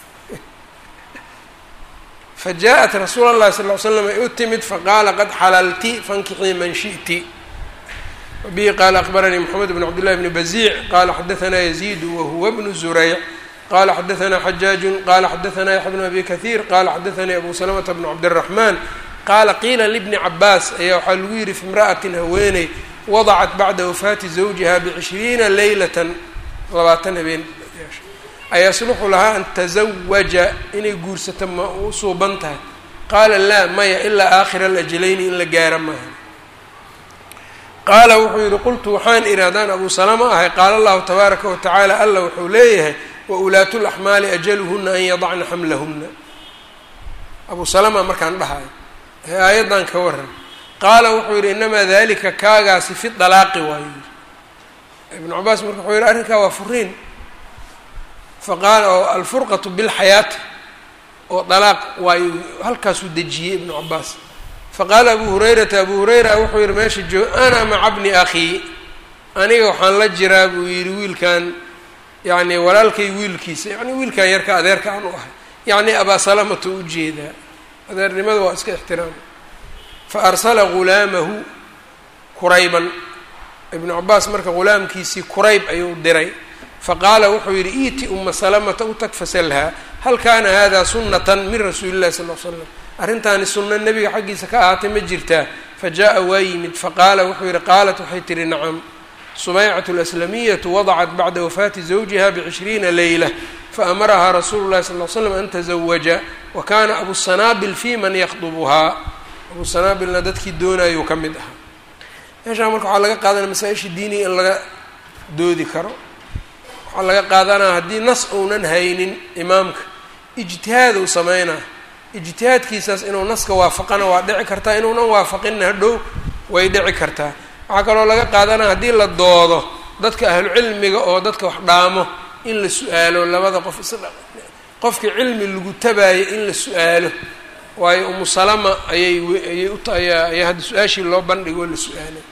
fa jaa-at rasuula llahi sal ll ly slam ay u timid faqaala qad xalalti fankixii man shi'ti wbihi qaala akbaranii mxamed bn cabdillahi bni baziic qala xadaanaa yaziidu wahuwa bnu zurayc qala xadaanaa xajaaju qala xadaanaa yaxya bnu abi kahiir qala xadaanii abu salamata bnu cabdiraxmaan qaala qiila libni cabaas ayaa waxaa lagu yidhi fi imra'atin haweeney wadacat bacda wafaati zawjiha bcishriina leylatan labaatan habeen ayasluxu lahaa an tazawaja inay guursato ma u suuban tahay qaala laa maya ilaa aakhira alajalayni in la gaara maaha qaala wuxuu yidhi qultu waxaan idhi haddaan abu salama ahay qaala allahu tabaaraka wa tacaala alla wuxuu leeyahay wa ulaatu laxmaali ajaluhuna an yadacna xamlahuna abu salama markaan dhahayo ee aayaddan ka waran qaala wuxuu yidhi inamaa dalika kaagaasi fi dalaaqi waayo yidhi ibnu cabaas marka wuxuu yidhi arrinkaa waa furiin faqaala oo alfurqatu bilxayaati oo dalaaq waayo halkaasuu dejiyey ibnu cabaas faqaala abu hurayrata abu hurayra wuxuu yihi meesha joog ana maca bni akhii aniga waxaan la jiraa buu yidhi wiilkan yacni walaalkay wiilkiisa yacni wiilkan yarka adeerka aan u ahay yacni abaa salamata u jeedaa adeernimada waa iska ixtiraam fa arsala ghulaamahu kurayban ibnu cabaas marka ghulaamkiisii kurayb ayuu diray faqaala wuxuu yidhi iiti uma salamata u tag fasalhaa hal kaana hada sunatan min rasuuli illahi sal l slam arrintaani sunno nebiga xaggiisa ka ahaatay ma jirtaa fa jaa waa yimid faqaala wuxuu yidhi qaalat waxay tihi nacam subaycatu laslamiyatu wadacat bacda wafaati zawjiha bcishriina leyla faamarahaa rasuulu llahi sal l slam an tazawaja wa kaana abu sanaabil fi man yakdubuhaa abu sanaabilna dadkii doonayuu ka mid ahaa meeshaa marka waxaa laga qaadanaya masaa-isha diiniga in laga doodi karo waxaa laga qaadanaa haddii nas uunan haynin imaamka ijtihaaduu sameynaa ijtihaadkiisaas inuu naska waafaqana waa dhici kartaa inuunan waafaqinna hadhow way dhici kartaa waxaa kaloo laga qaadanaa haddii la doodo dadka ahlucilmiga oo dadka wax dhaamo in la su-aalo labada qof isdha qofkii cilmi lagu tabaayo in la su-aalo waayo umu salama ayay ayay uta ayaa ayaa hadda su-aashii loo bandhigo la su-aalay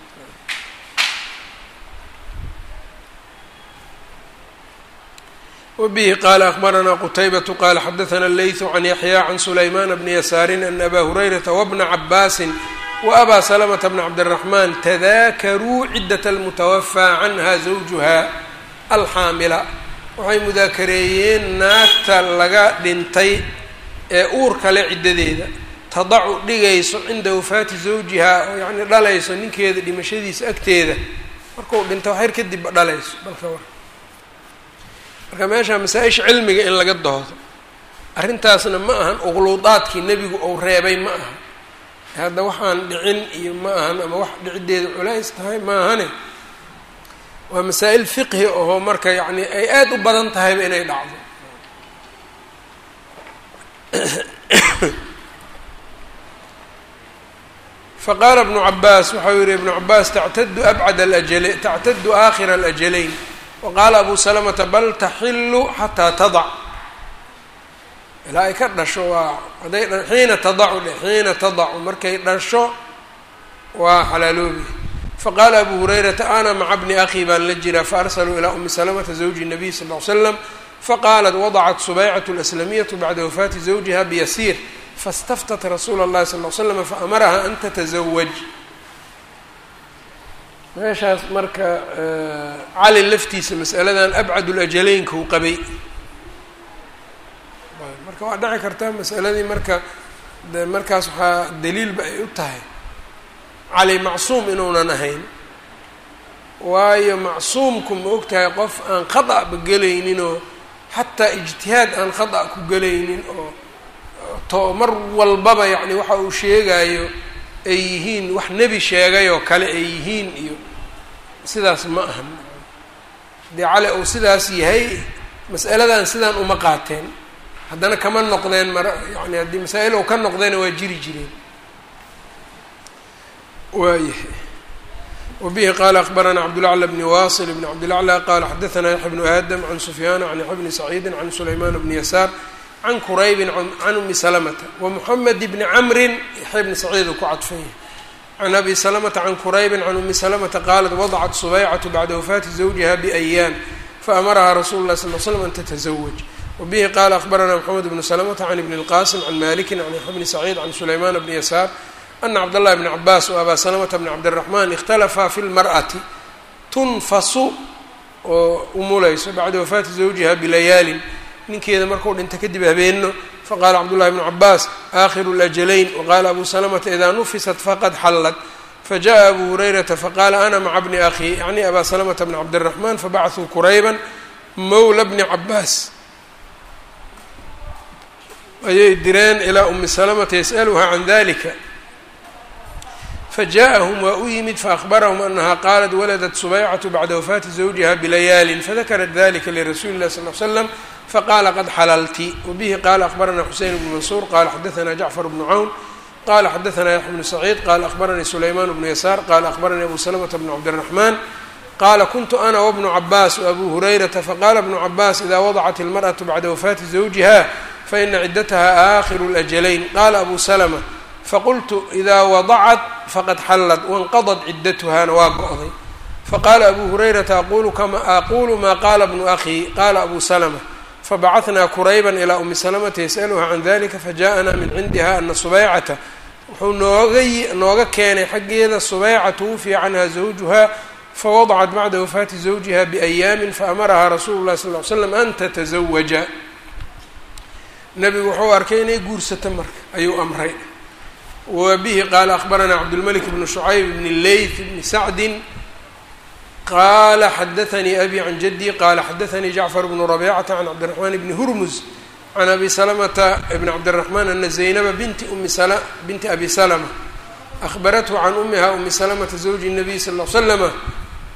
wbihi qala akbaranaa qutaybatu qala xadaثna leyثu can yaxya can sulayman bni yasaarin ana aba hurayrata wbna cabaasin waabaa salamta bna cabdالraxman tadaakaruu cidat اlmutawafaa canha zawjuha alxaamila waxay mudaakareeyeen naagta laga dhintay ee uurka le ciddadeeda tadacu dhigayso cinda wafaati zawjihaa oo yacni dhalayso ninkeeda dhimashadiisa agteeda markuu dhinto xer kadibba dhalayso balka war marka meesha masaa-isha cilmiga in laga doodo arrintaasna ma ahan uqluudaadkii nebigu ou reebay ma aha hadda waxaan dhicin iyo ma ahan ama wax dhiciddeeda culays tahay ma ahane waa masaa-il fiqhi oo marka yacni ay aada u badan tahayba inay dhacdo faqaala ibnu cabaas waxau yihi ibnu cabaas tactadu abcad alajale tactadu aakhira alajalayn waqaala abu salamata bal taxilu xataa tadac ilaa ay ka dhasho waa hadday xiina tadacu dhe xiina tadacu markay dhasho waa xalaaloobi faqaala abu hurayrata ana maca bni akhi baan la jiraa faarsaluu ilaa umi salamata zawji nabiy sal ly slam faqaalat wadacat subaycat laslamiyatu bacda wafaati zawjiha biyasiir fastaftat rasuula اllahi sal l slam faamaraha an tatasawaj meeshaas marka cali laftiisa masaladan abcad lajaleynka u qabay marka waa dhici kartaa masaladii marka de markaas waxaa daliilba ay u tahay cali macsuum inuunan ahayn waayo macsuumku ma og tahay qof aan khada' ba gelayninoo xataa ijtihaad aan khada' ku gelaynin oo to mar walbaba yacni waxa uu sheegayo ay yihiin wax nebi sheegay oo kale ay yihiin iyo sidaas ma ahan haddii cali uu sidaas yahay mas'aladan sidaan uma qaateen haddana kama noqdeen mar yani haddii masaa-il ou ka noqdeena waa jiri jireen waayahay wabihi qaala akbaranaa cabdulacla bni wasil bni cabdilacla qaala xadaanaa yaxya bnu aadam can sufyaana can yaxya bni saciidin can sulaymaan bni yasaar can quraybin can umi salamata wamuxamed bni camrin yaxya bni saciid uu ku cadfanya can abi salamata can quraybin can umi salamata qaalat wadacat subaycatu bacda wafaati zawjiha biأyaam faamaraha rasulu lahi sal l slam an tatasawaj wabihi qaala akbaranaa mxamed bnu salamata can ibni اlqasim can maliki can yaxya bni saciid can sulaymaan bni yasaar ana cabdاllahi bni cabaas wa abaa salamata bni cabdiraxman ikhtalafaa fi lmar'ati tunfasu oo umulayso bacda wafaati zawjiha bilayaalin ninkeeda markuu dhinta kadib habeeno faqaala cabdullahi bnu cabaas aakhiru lajalayn waqaala abu salamata idaa nufisat faqad xallad fajaءa abu hurayrata faqaala ana maca bni akhi yacni abaa salamata bni cabdiraxman fabacثuu kurayban mowla bni cabaas ayay direen ilaa umi salamata yas'aluhaa can dalika fajaءahum waa u yimid faأhbarahum anaha qaalat waladat subaycatu bacda wafaati zawjiha bilayaalin fadakarat dalika lirasuuli اlah sal l slam faqala qad xalalti wabihi qala akbarana xuseyn bnu mansuur qala xadaana jacfar bnu cawn qala xadaana yaxya bnu saciid qala akbaranii sulayman bnu yasaar qala akbaranii abu salamta bnu cabdiraxman qala kuntu ana wbnu cabaas wabu hurayrata faqala bnu cabaas ida wadacat ilmarأaةu bacda wafaati zawjiha faina ciddataha aakhiru اlajalayn qala abu salma faqultu ida wadacat faqad xallad wanqadad ciddatuhana waa go'day faqala abu hurayrata aqulu kama aqulu ma qala bnu akhi qala abu salma fabacatnaa kurayban ilaa umi salamata yas'aluha can dalika fajaءana min cindiha ana subaycata wuxuu nooga nooga keenay xaggeeda subayca twufiya canha zawjuha fawadacat bacda wafaati zawjiha biأyaami faamaraha rasulu lahi sal ly slam an tatazawaja nebigu wuxuu arkay inay guursato marka ayuu amray wa bihi qaala akbaranaa cabdulmalik bnu shucayb bni leyth bni sacdin qala xadaanii abi can jaddi qala xadaanii jacfar bnu rabicata can cabdiraxmaan bni hurmuz can abi salamata bni cabdiraxmaan ana zaynaba binti umi binti abi salama ahbarathu can umiha umi salamata zawji الnabiy sal l slama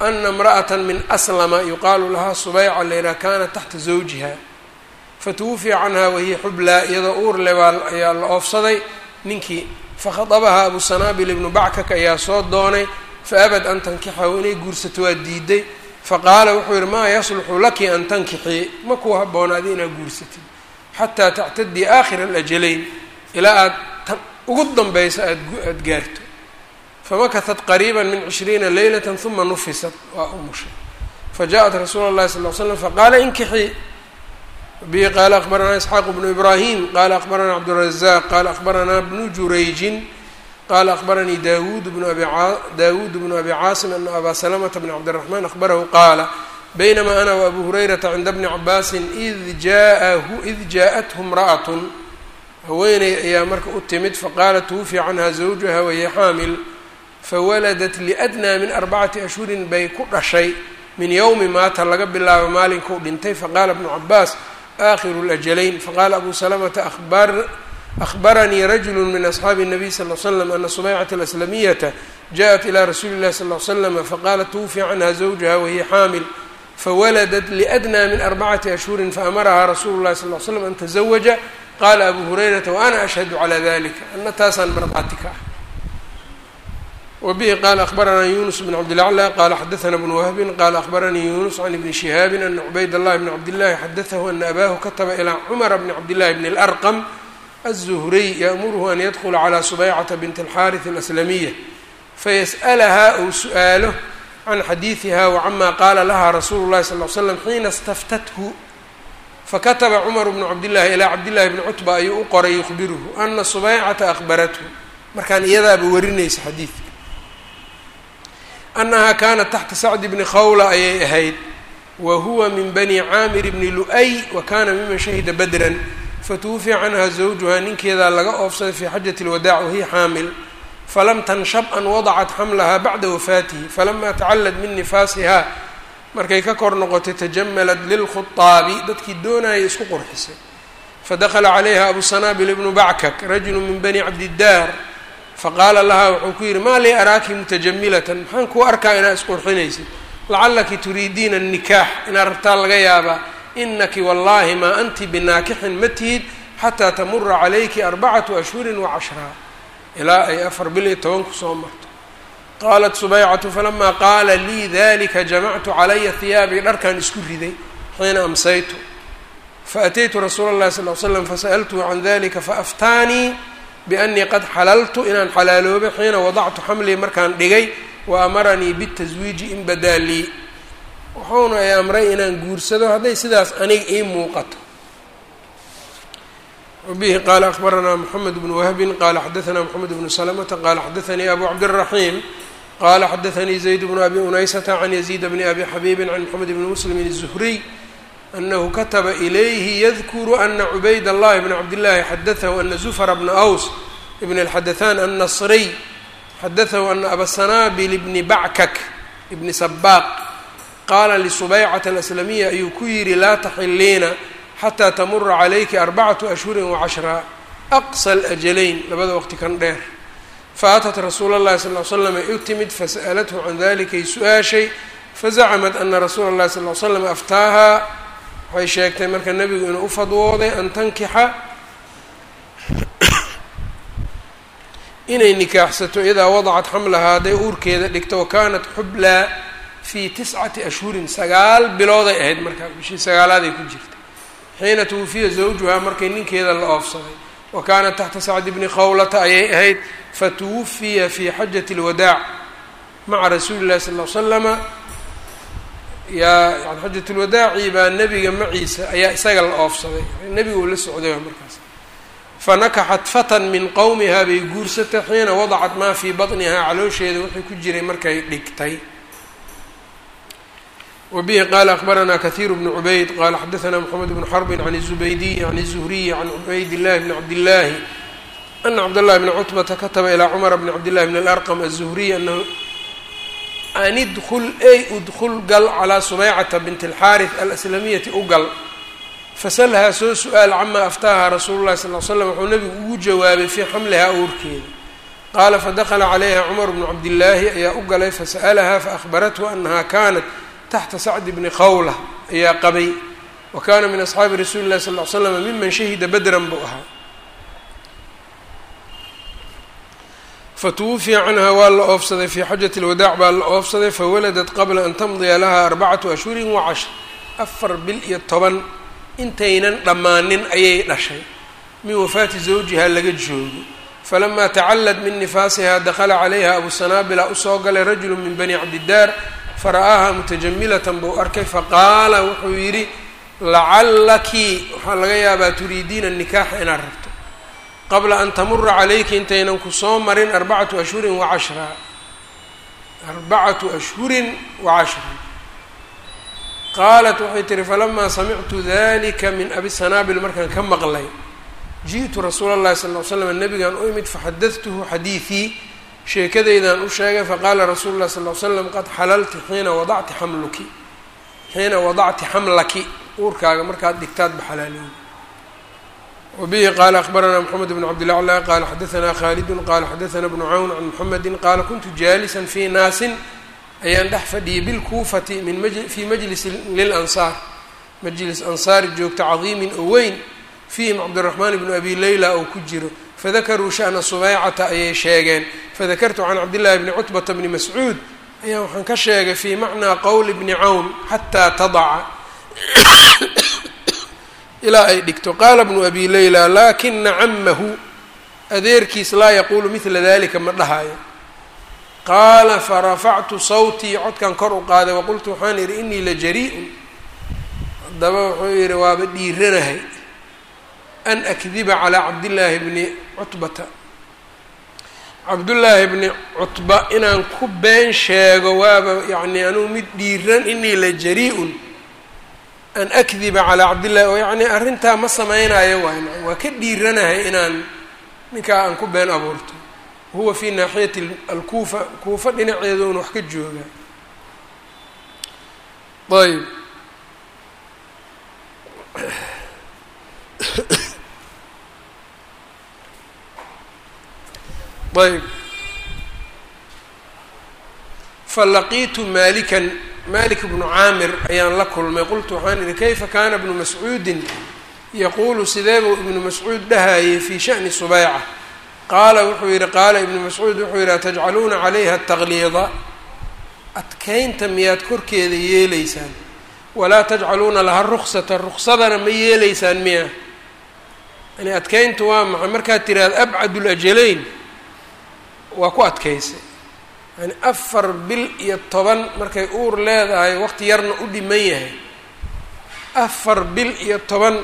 ana imra'ata min aslama yuqaalu lahaa subayca layidhaha kanat taxta zawjiha fatuwufiya canha wahiya xublaa iyadoo uur le baa ayaa la oofsaday ninkii fakhadabaha abu sanaabil ibnu backak ayaa soo doonay faabad an tankixahu inay guursato waa diiday faqaala wuxuu yihi maa yasluxu laki an tankixii ma kuu habboonaadi inaad guursatid xataa tactadii aakhira alajalayn ilaa aad tan ugu danbaysa aadaad gaarto famakahat qariiba min cishriina leylata uma nufisat waa umushay fajaءat rasuula اllahi sal ly slam faqaala inkixii bihi qaala akbaranaa isxaaq bnu ibrahim qala akbaranaa cabdurazaq qala akbaranaa bnu jurayjin qala akbaranii dawud bnu abi dawud bnu abi caasim ana abaa salamata bn cabdiraxman akbarahu qaala baynama ana wabu hurayrata cinda bni cabaasin id jaahu id jaaءathu imra'atun haweeney ayaa marka u timid faqaalat tuwufiya canha zawjaha wahiya xaamil fawaladat liadnaa min arbacati ashhurin bay ku dhashay min yowmi maata laga bilaabo maalinkuu dhintay faqaala bnu cabaas aakhiru lajalayn faqaala abu salamata ahbaranii rajulu min asxaabi الnabiy sal l slam ana subaycata alaslamiyata jaءat ilى rasuuli اllahi sal l slama faqaalat tuwufiya canha zawjaha wahiya xaamil fawaladat liadnaa min arbacati ashhurin faamarahaa rasuulu llahi sal l slam an tazawaja qaala abu hurayrata waana ashhadu calaa dalika ana taasaan marbaati ka ah wbihi qala akbaranaa yunus bn cabdilaclى qala xadaana bnu wahbin qala akbaranii yunus can ibni shihaabi ana cubayd اllahi bn cabdillahi xadatahu ana abahu kataba ilaa cumara bni cabdillahi bn اlarqam aلzuhriy yaأmuruhu an yadkula calى subaycata bint اlxariث اlaslamiya fayas'alahaa ou su'aalo can xadiidiha wacama qaala laha rasuulu اllahi sal l slam xiina staftathu fakataba cumar bnu cabdillahi ilaa cabdillahi bni cutba ayuu u qoray yukhbiruhu ana subaycata ahbarathu markaan iyadaaba warinaysa xadiidka annahaa kaanat taxta sacdi bni khawla ayay ahayd wa huwa min bani caamir bni lu-ay wa kana miman shahida badran fatuwufiya canha zawjuhaa ninkeedaa laga oofsaday fii xajati lwadaac wahiya xaamil falam tanshab an wadacat xamlaha bacda wafaatihi falama tacallad min nifaasihaa markay ka kor noqotay tajamalat lilkhutaabi dadkii doonayay isku qurxisay fadakla calayha abu sanaabil ibnu backak rajulu min bani cabdidaar faqaala lahaa wuxuu ku yidhi maa lii araaki mutajamilatan maxaan kuu arkaa inaad isqurxinaysid lacalaki turiidiina anikaax inaad rabtaa laga yaabaa inaki wallaahi maa anti binaakixin ma tihid xataa tamura calayki arbacatu ashhurin wacashraa ilaa ay afar bil iyo toban ku soo marto qaalat subaycatu falamaa qaala lii dalika jamactu calaya hiyaabii dharkan isku riday xiina amsaytu faataytu rasuula اllahi sal l slam fasa'altuhu can dalika faaftaanii bianii qad xalaltu inaan xalaaloobay xiina wadactu xamlii markaan dhigay wa amaranii bitaswiiji in badaa lii wuxuuna ay amray inaan guursado hadday sidaas aniga ii muuqato wabihi qaala akbaranaa moxamed bnu wahbin qaala xadaanaa moxamed bnu salamata qaala xadaanii abu cabdiraxiim qaala xadaanii zayd bnu abi unaysata can yaziid bni abi xabiibin can moxamed bni muslimin الzuhriy anahu kataba ilayhi yadkuru ana cubayd allahi bna cabdillahi xadatahu ana zufra bna aws ibn اlxadaثan annasriy xadatahu ana abasanaabil bni backak ibni sabaaq qaala lisubaycata alaslamiya ayuu ku yidhi laa taxiliina xataa tamura calayki arbacatu ashhurin wacashraa aqsa alajalayn labada waqti kan dheer faatat rasuula اllahi sal l slam ay u timid fasa'alathu can dalikay su-aashay fazacmat ana rasuula اllahi sal l slam aftaaha waxay sheegtay marka nebigu inuu u fadwooday an tankixa inay nikaaxsato idaa wadacat xamlahaa hadday uurkeeda dhigto wa kaanat xublaa fii tiscati ashhurin sagaal bilooday ahayd markaa bishii sagaalaaday ku jirtay xiina tuwufiya zawjuhaa markay ninkeeda la oofsaday wa kaanat taxta sacdi bni khawlata ayay ahayd fatuwufiya fii xajati اlwadaac maca rasuuli llahi sal l slama yaa yani xajat lwadaaci baa nebiga maciisa ayaa isaga la oofsaday nebiga uu la socday markaas fanakaxat fatan min qowmihaa bay guursatay xiina wadacat maa fii baطnihaa caloosheeda wixii ku jiray markay dhigtay wbihi qala akbaranaa kahiiru bnu cubayd qala xadaanaa moxamed bnu xarbin can الzubaydiy can الzuhriyi can cubayd illahi bni cabdillaahi ana cabdاllahi bni cutbata kataba ilaa cumara bni cabdillahi bn اlarqm aلzuhriy anahu an idkul ey udkul gal calaa subaycata bint اlxaariث alaslamiyati u gal fasalhaa soo su-aal camaa aftaaha rasuulu llahi sal l slam wuxuu nabigu ugu jawaabay fii xamlihaa uurkeeda qaala fadakla calayha cumar bnu cabdillaahi ayaa u galay fasa'alaha faahbarathu anaha kanat taxta sacdi bni qawla ayaa qabay wa kana min asxaabi rasuuli llahi sal l slam miman shahida badran buu ahaa fatuwufiya canha waa la oofsaday fii xajati lwadaac baa la oofsaday fawaladat qabla an tamdiya laha arbacatu ashhurin wa cashr afar bil iyo toban intaynan dhammaanin ayay dhashay min wafaati zawjiha laga joogo falamaa tacallad min nifaasiha dakala calayha abu sanaabila usoo galay rajulu min bani cabdidaar fara'aaha mutajamilatan buu arkay faqaala wuxuu yidhi lacallaki waxaa laga yaabaa turiidiina nikaaxa inaad rabto qabla an tamura calayki intaynan ku soo marin arbacatu ashhurin wa cashra arbacatu ashhurin wa cashra qaalat waxay tihi falamaa samictu dalika min abi sanaabil markaan ka maqlay ji'tu rasuula اllahi sal ly slam nabigaan u imid faxadadtuhu xadiidii sheekadaydan u sheegay faqaala rasuulu llahi sal ly slam qad xalalti xiina wadacti xamluki xiina wadacti xamlaki uurkaaga markaad dhigtaad ba xalaaloodi wabihi qaala akbaranaa mxamed bn cabdilacla qaala xadaanaa khaalidun qaala xadaanaa bnu cawn can muxamedi qaala kuntu jaalisan fii naasin ayaan dhex fadhiyay bilkuufati min fii majlisi lilansaar majlis ansaari joogta cadiimin oo weyn fiihim cabdiraxmaan bnu abi leyla oo ku jiro fadakaruu sha'na subeycata ayay sheegeen fadakartu can cabdillahi bni cutbata bni mascuud ayaa waxaan ka sheegay fii macnaa qowli bni cawn xataa tadaca ilaa ay dhigto qaala bnu abi leyla laakina camahu adeerkiis laa yaquulu midla dalika ma dhahayo qaala farafactu sawtii codkan kor u qaaday waqultu waxaan idhi inii la jari-un haddaba wuxuu yidhi waaba dhiiranahay an akdiba calaa cabdillaahi bni cutbata cabdullaahi bni cutba inaan ku been sheego waaba yacni anugu mid dhiiran inii la jari-un an akdiba calaa cabdillahi oo yacni arrintaa ma sameynayo waay waa ka dhiiranahay inaan ninkaa aan ku been abuurto huwa fi naaxiyati alkuufa kuufa dhinaceeduuna wax ka jooga ayb ayb falaqiitu maalikan malik bnu caamir ayaan la kulmay qultu waxaan idhi kayfa kana bnu mascuudin yaquulu sideebuu ibnu mascuud dhahayay fii sha'ni subeyca qaala wuxuu yidhi qaala ibnu mascuud wuxuu yidhi atajcaluuna calayha taqliida adkaynta miyaad korkeeda yeelaysaan walaa tajcaluuna laha ruksata ruksadana ma yeelaysaan miya yani adkayntu waa maxay markaad tiraahdo abcad lajalayn waa ku adkaysay yani afar bil iyo toban markay uur leedahay waqti yarna u dhiman yahay afar bil iyo toban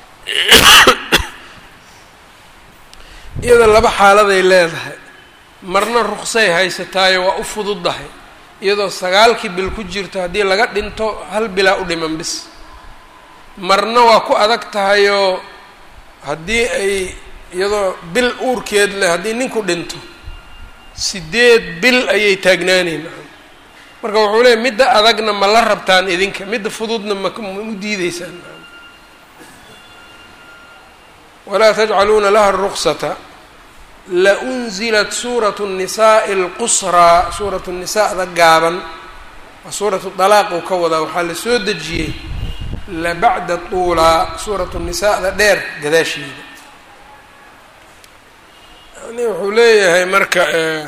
iyada laba xaaladay leedahay marna ruksay haysataayo waa u fududdahay iyadoo sagaalkii bil ku jirto haddii laga dhinto hal bilaa u dhiman bis marna waa ku adag tahayoo haddii ay iyadoo bil uurkeed leh haddii ninku dhinto sideed bil ayay taagnaanayn marka wuxuu leeyay midda adagna ma la rabtaan idinka midda fududna ma u diideysaan walaa tajcaluuna laha ruksata launzilat suuratu الnisaءi اlqusraa suuratu nisaada gaaban waa suuratu dalaaq uu ka wadaa waxaa la soo dejiyey labacda tuulaa suuratu nisaada dheer gadaasheeda yani wuxuu leeyahay marka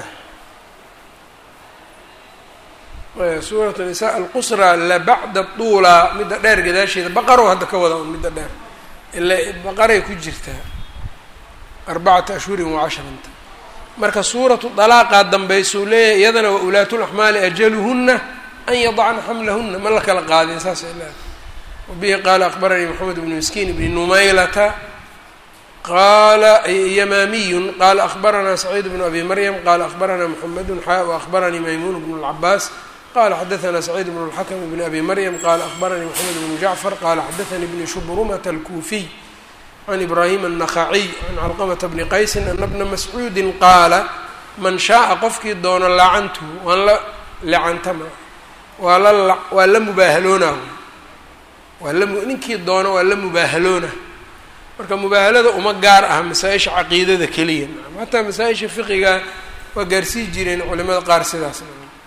suuratu nisa alqusraa labacda tuulaa midda dheer gadaasheeda baqarow hadda ka wada un midda dheer ila baqaray ku jirtaa arbacata ashhurin wa cashranta marka suuratu dalaaqaa dambaysuu leeyahay iyadana wa ulaatulaxmaali ajaluhuna an yadacna xamlahuna ma la kala qaadin saas ay leedahay wabihi qaala akbaranii moxamed bnu miskiin bni numaylata qaala yamaamiyun qaala akbaranaa saciid bnu abi maryam qaala akbaranaa moxamedun xa waakbaranii maymuun bnu lcabaas qala xadaanaa saciid bnu lxakm bni abi maryam qaala akbaranii moxamed bnu jacfar qaala xadaanii bni shubrumata alkuufiy can ibraahim النakhaciy can calqamata bni qaysin ana bna mascuudi qaala man shaaa qofkii doono lacantuhu waan la lacantama waa la waa la mubaahaloona waa la ninkii doono waa la mubaahaloona marka mubaahalada uma gaar ah masaa-isha caqiidada keliya hataa masaa-isha fiqiga waa gaarsii jireen culimada qaar sidaas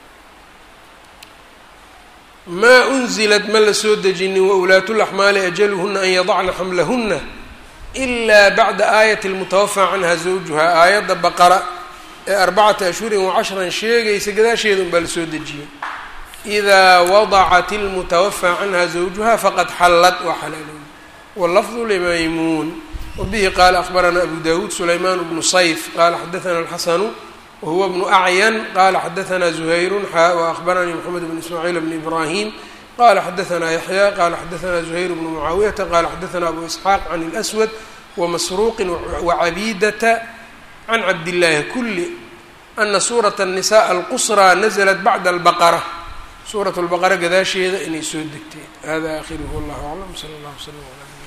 maa unzilat ma la soo dejinin waulaatulaxmaali ajaluhuna an yadacna xamlahuna ilaa bacda aayati lmutawafaa canha zawjuha aayadda baqara ee arbacata ashhurin wacashran sheegaysa gadaasheeda unbaa lasoo dejiyey idaa wadacat ilmutawafaa canha zawjuha faqad xallad waa xalaalooy wallafdu limaymuun wabihi qaala akhbaranaa abu dawuud sulaymaan bnu sayf qaala xadaana alxasanu wahuwa bnu acyan qala xadaanaa zuhayru xa waahbaranii moxamed bn ismaaciil bn ibrahim qala xadaanaa yaxya qala xadaanaa zuhayr bnu mucaawiyata qala xadaanaa abu isxaaq can اlswad wamasruuqin wacabidata can cabdillaahi kuli ana suurat الnisaء alqusraa naزlat bacda albaqara suurat lbaqara gadaasheeda inay soo degteen hada akhiruhu wallah aclam sala اllah wslam ala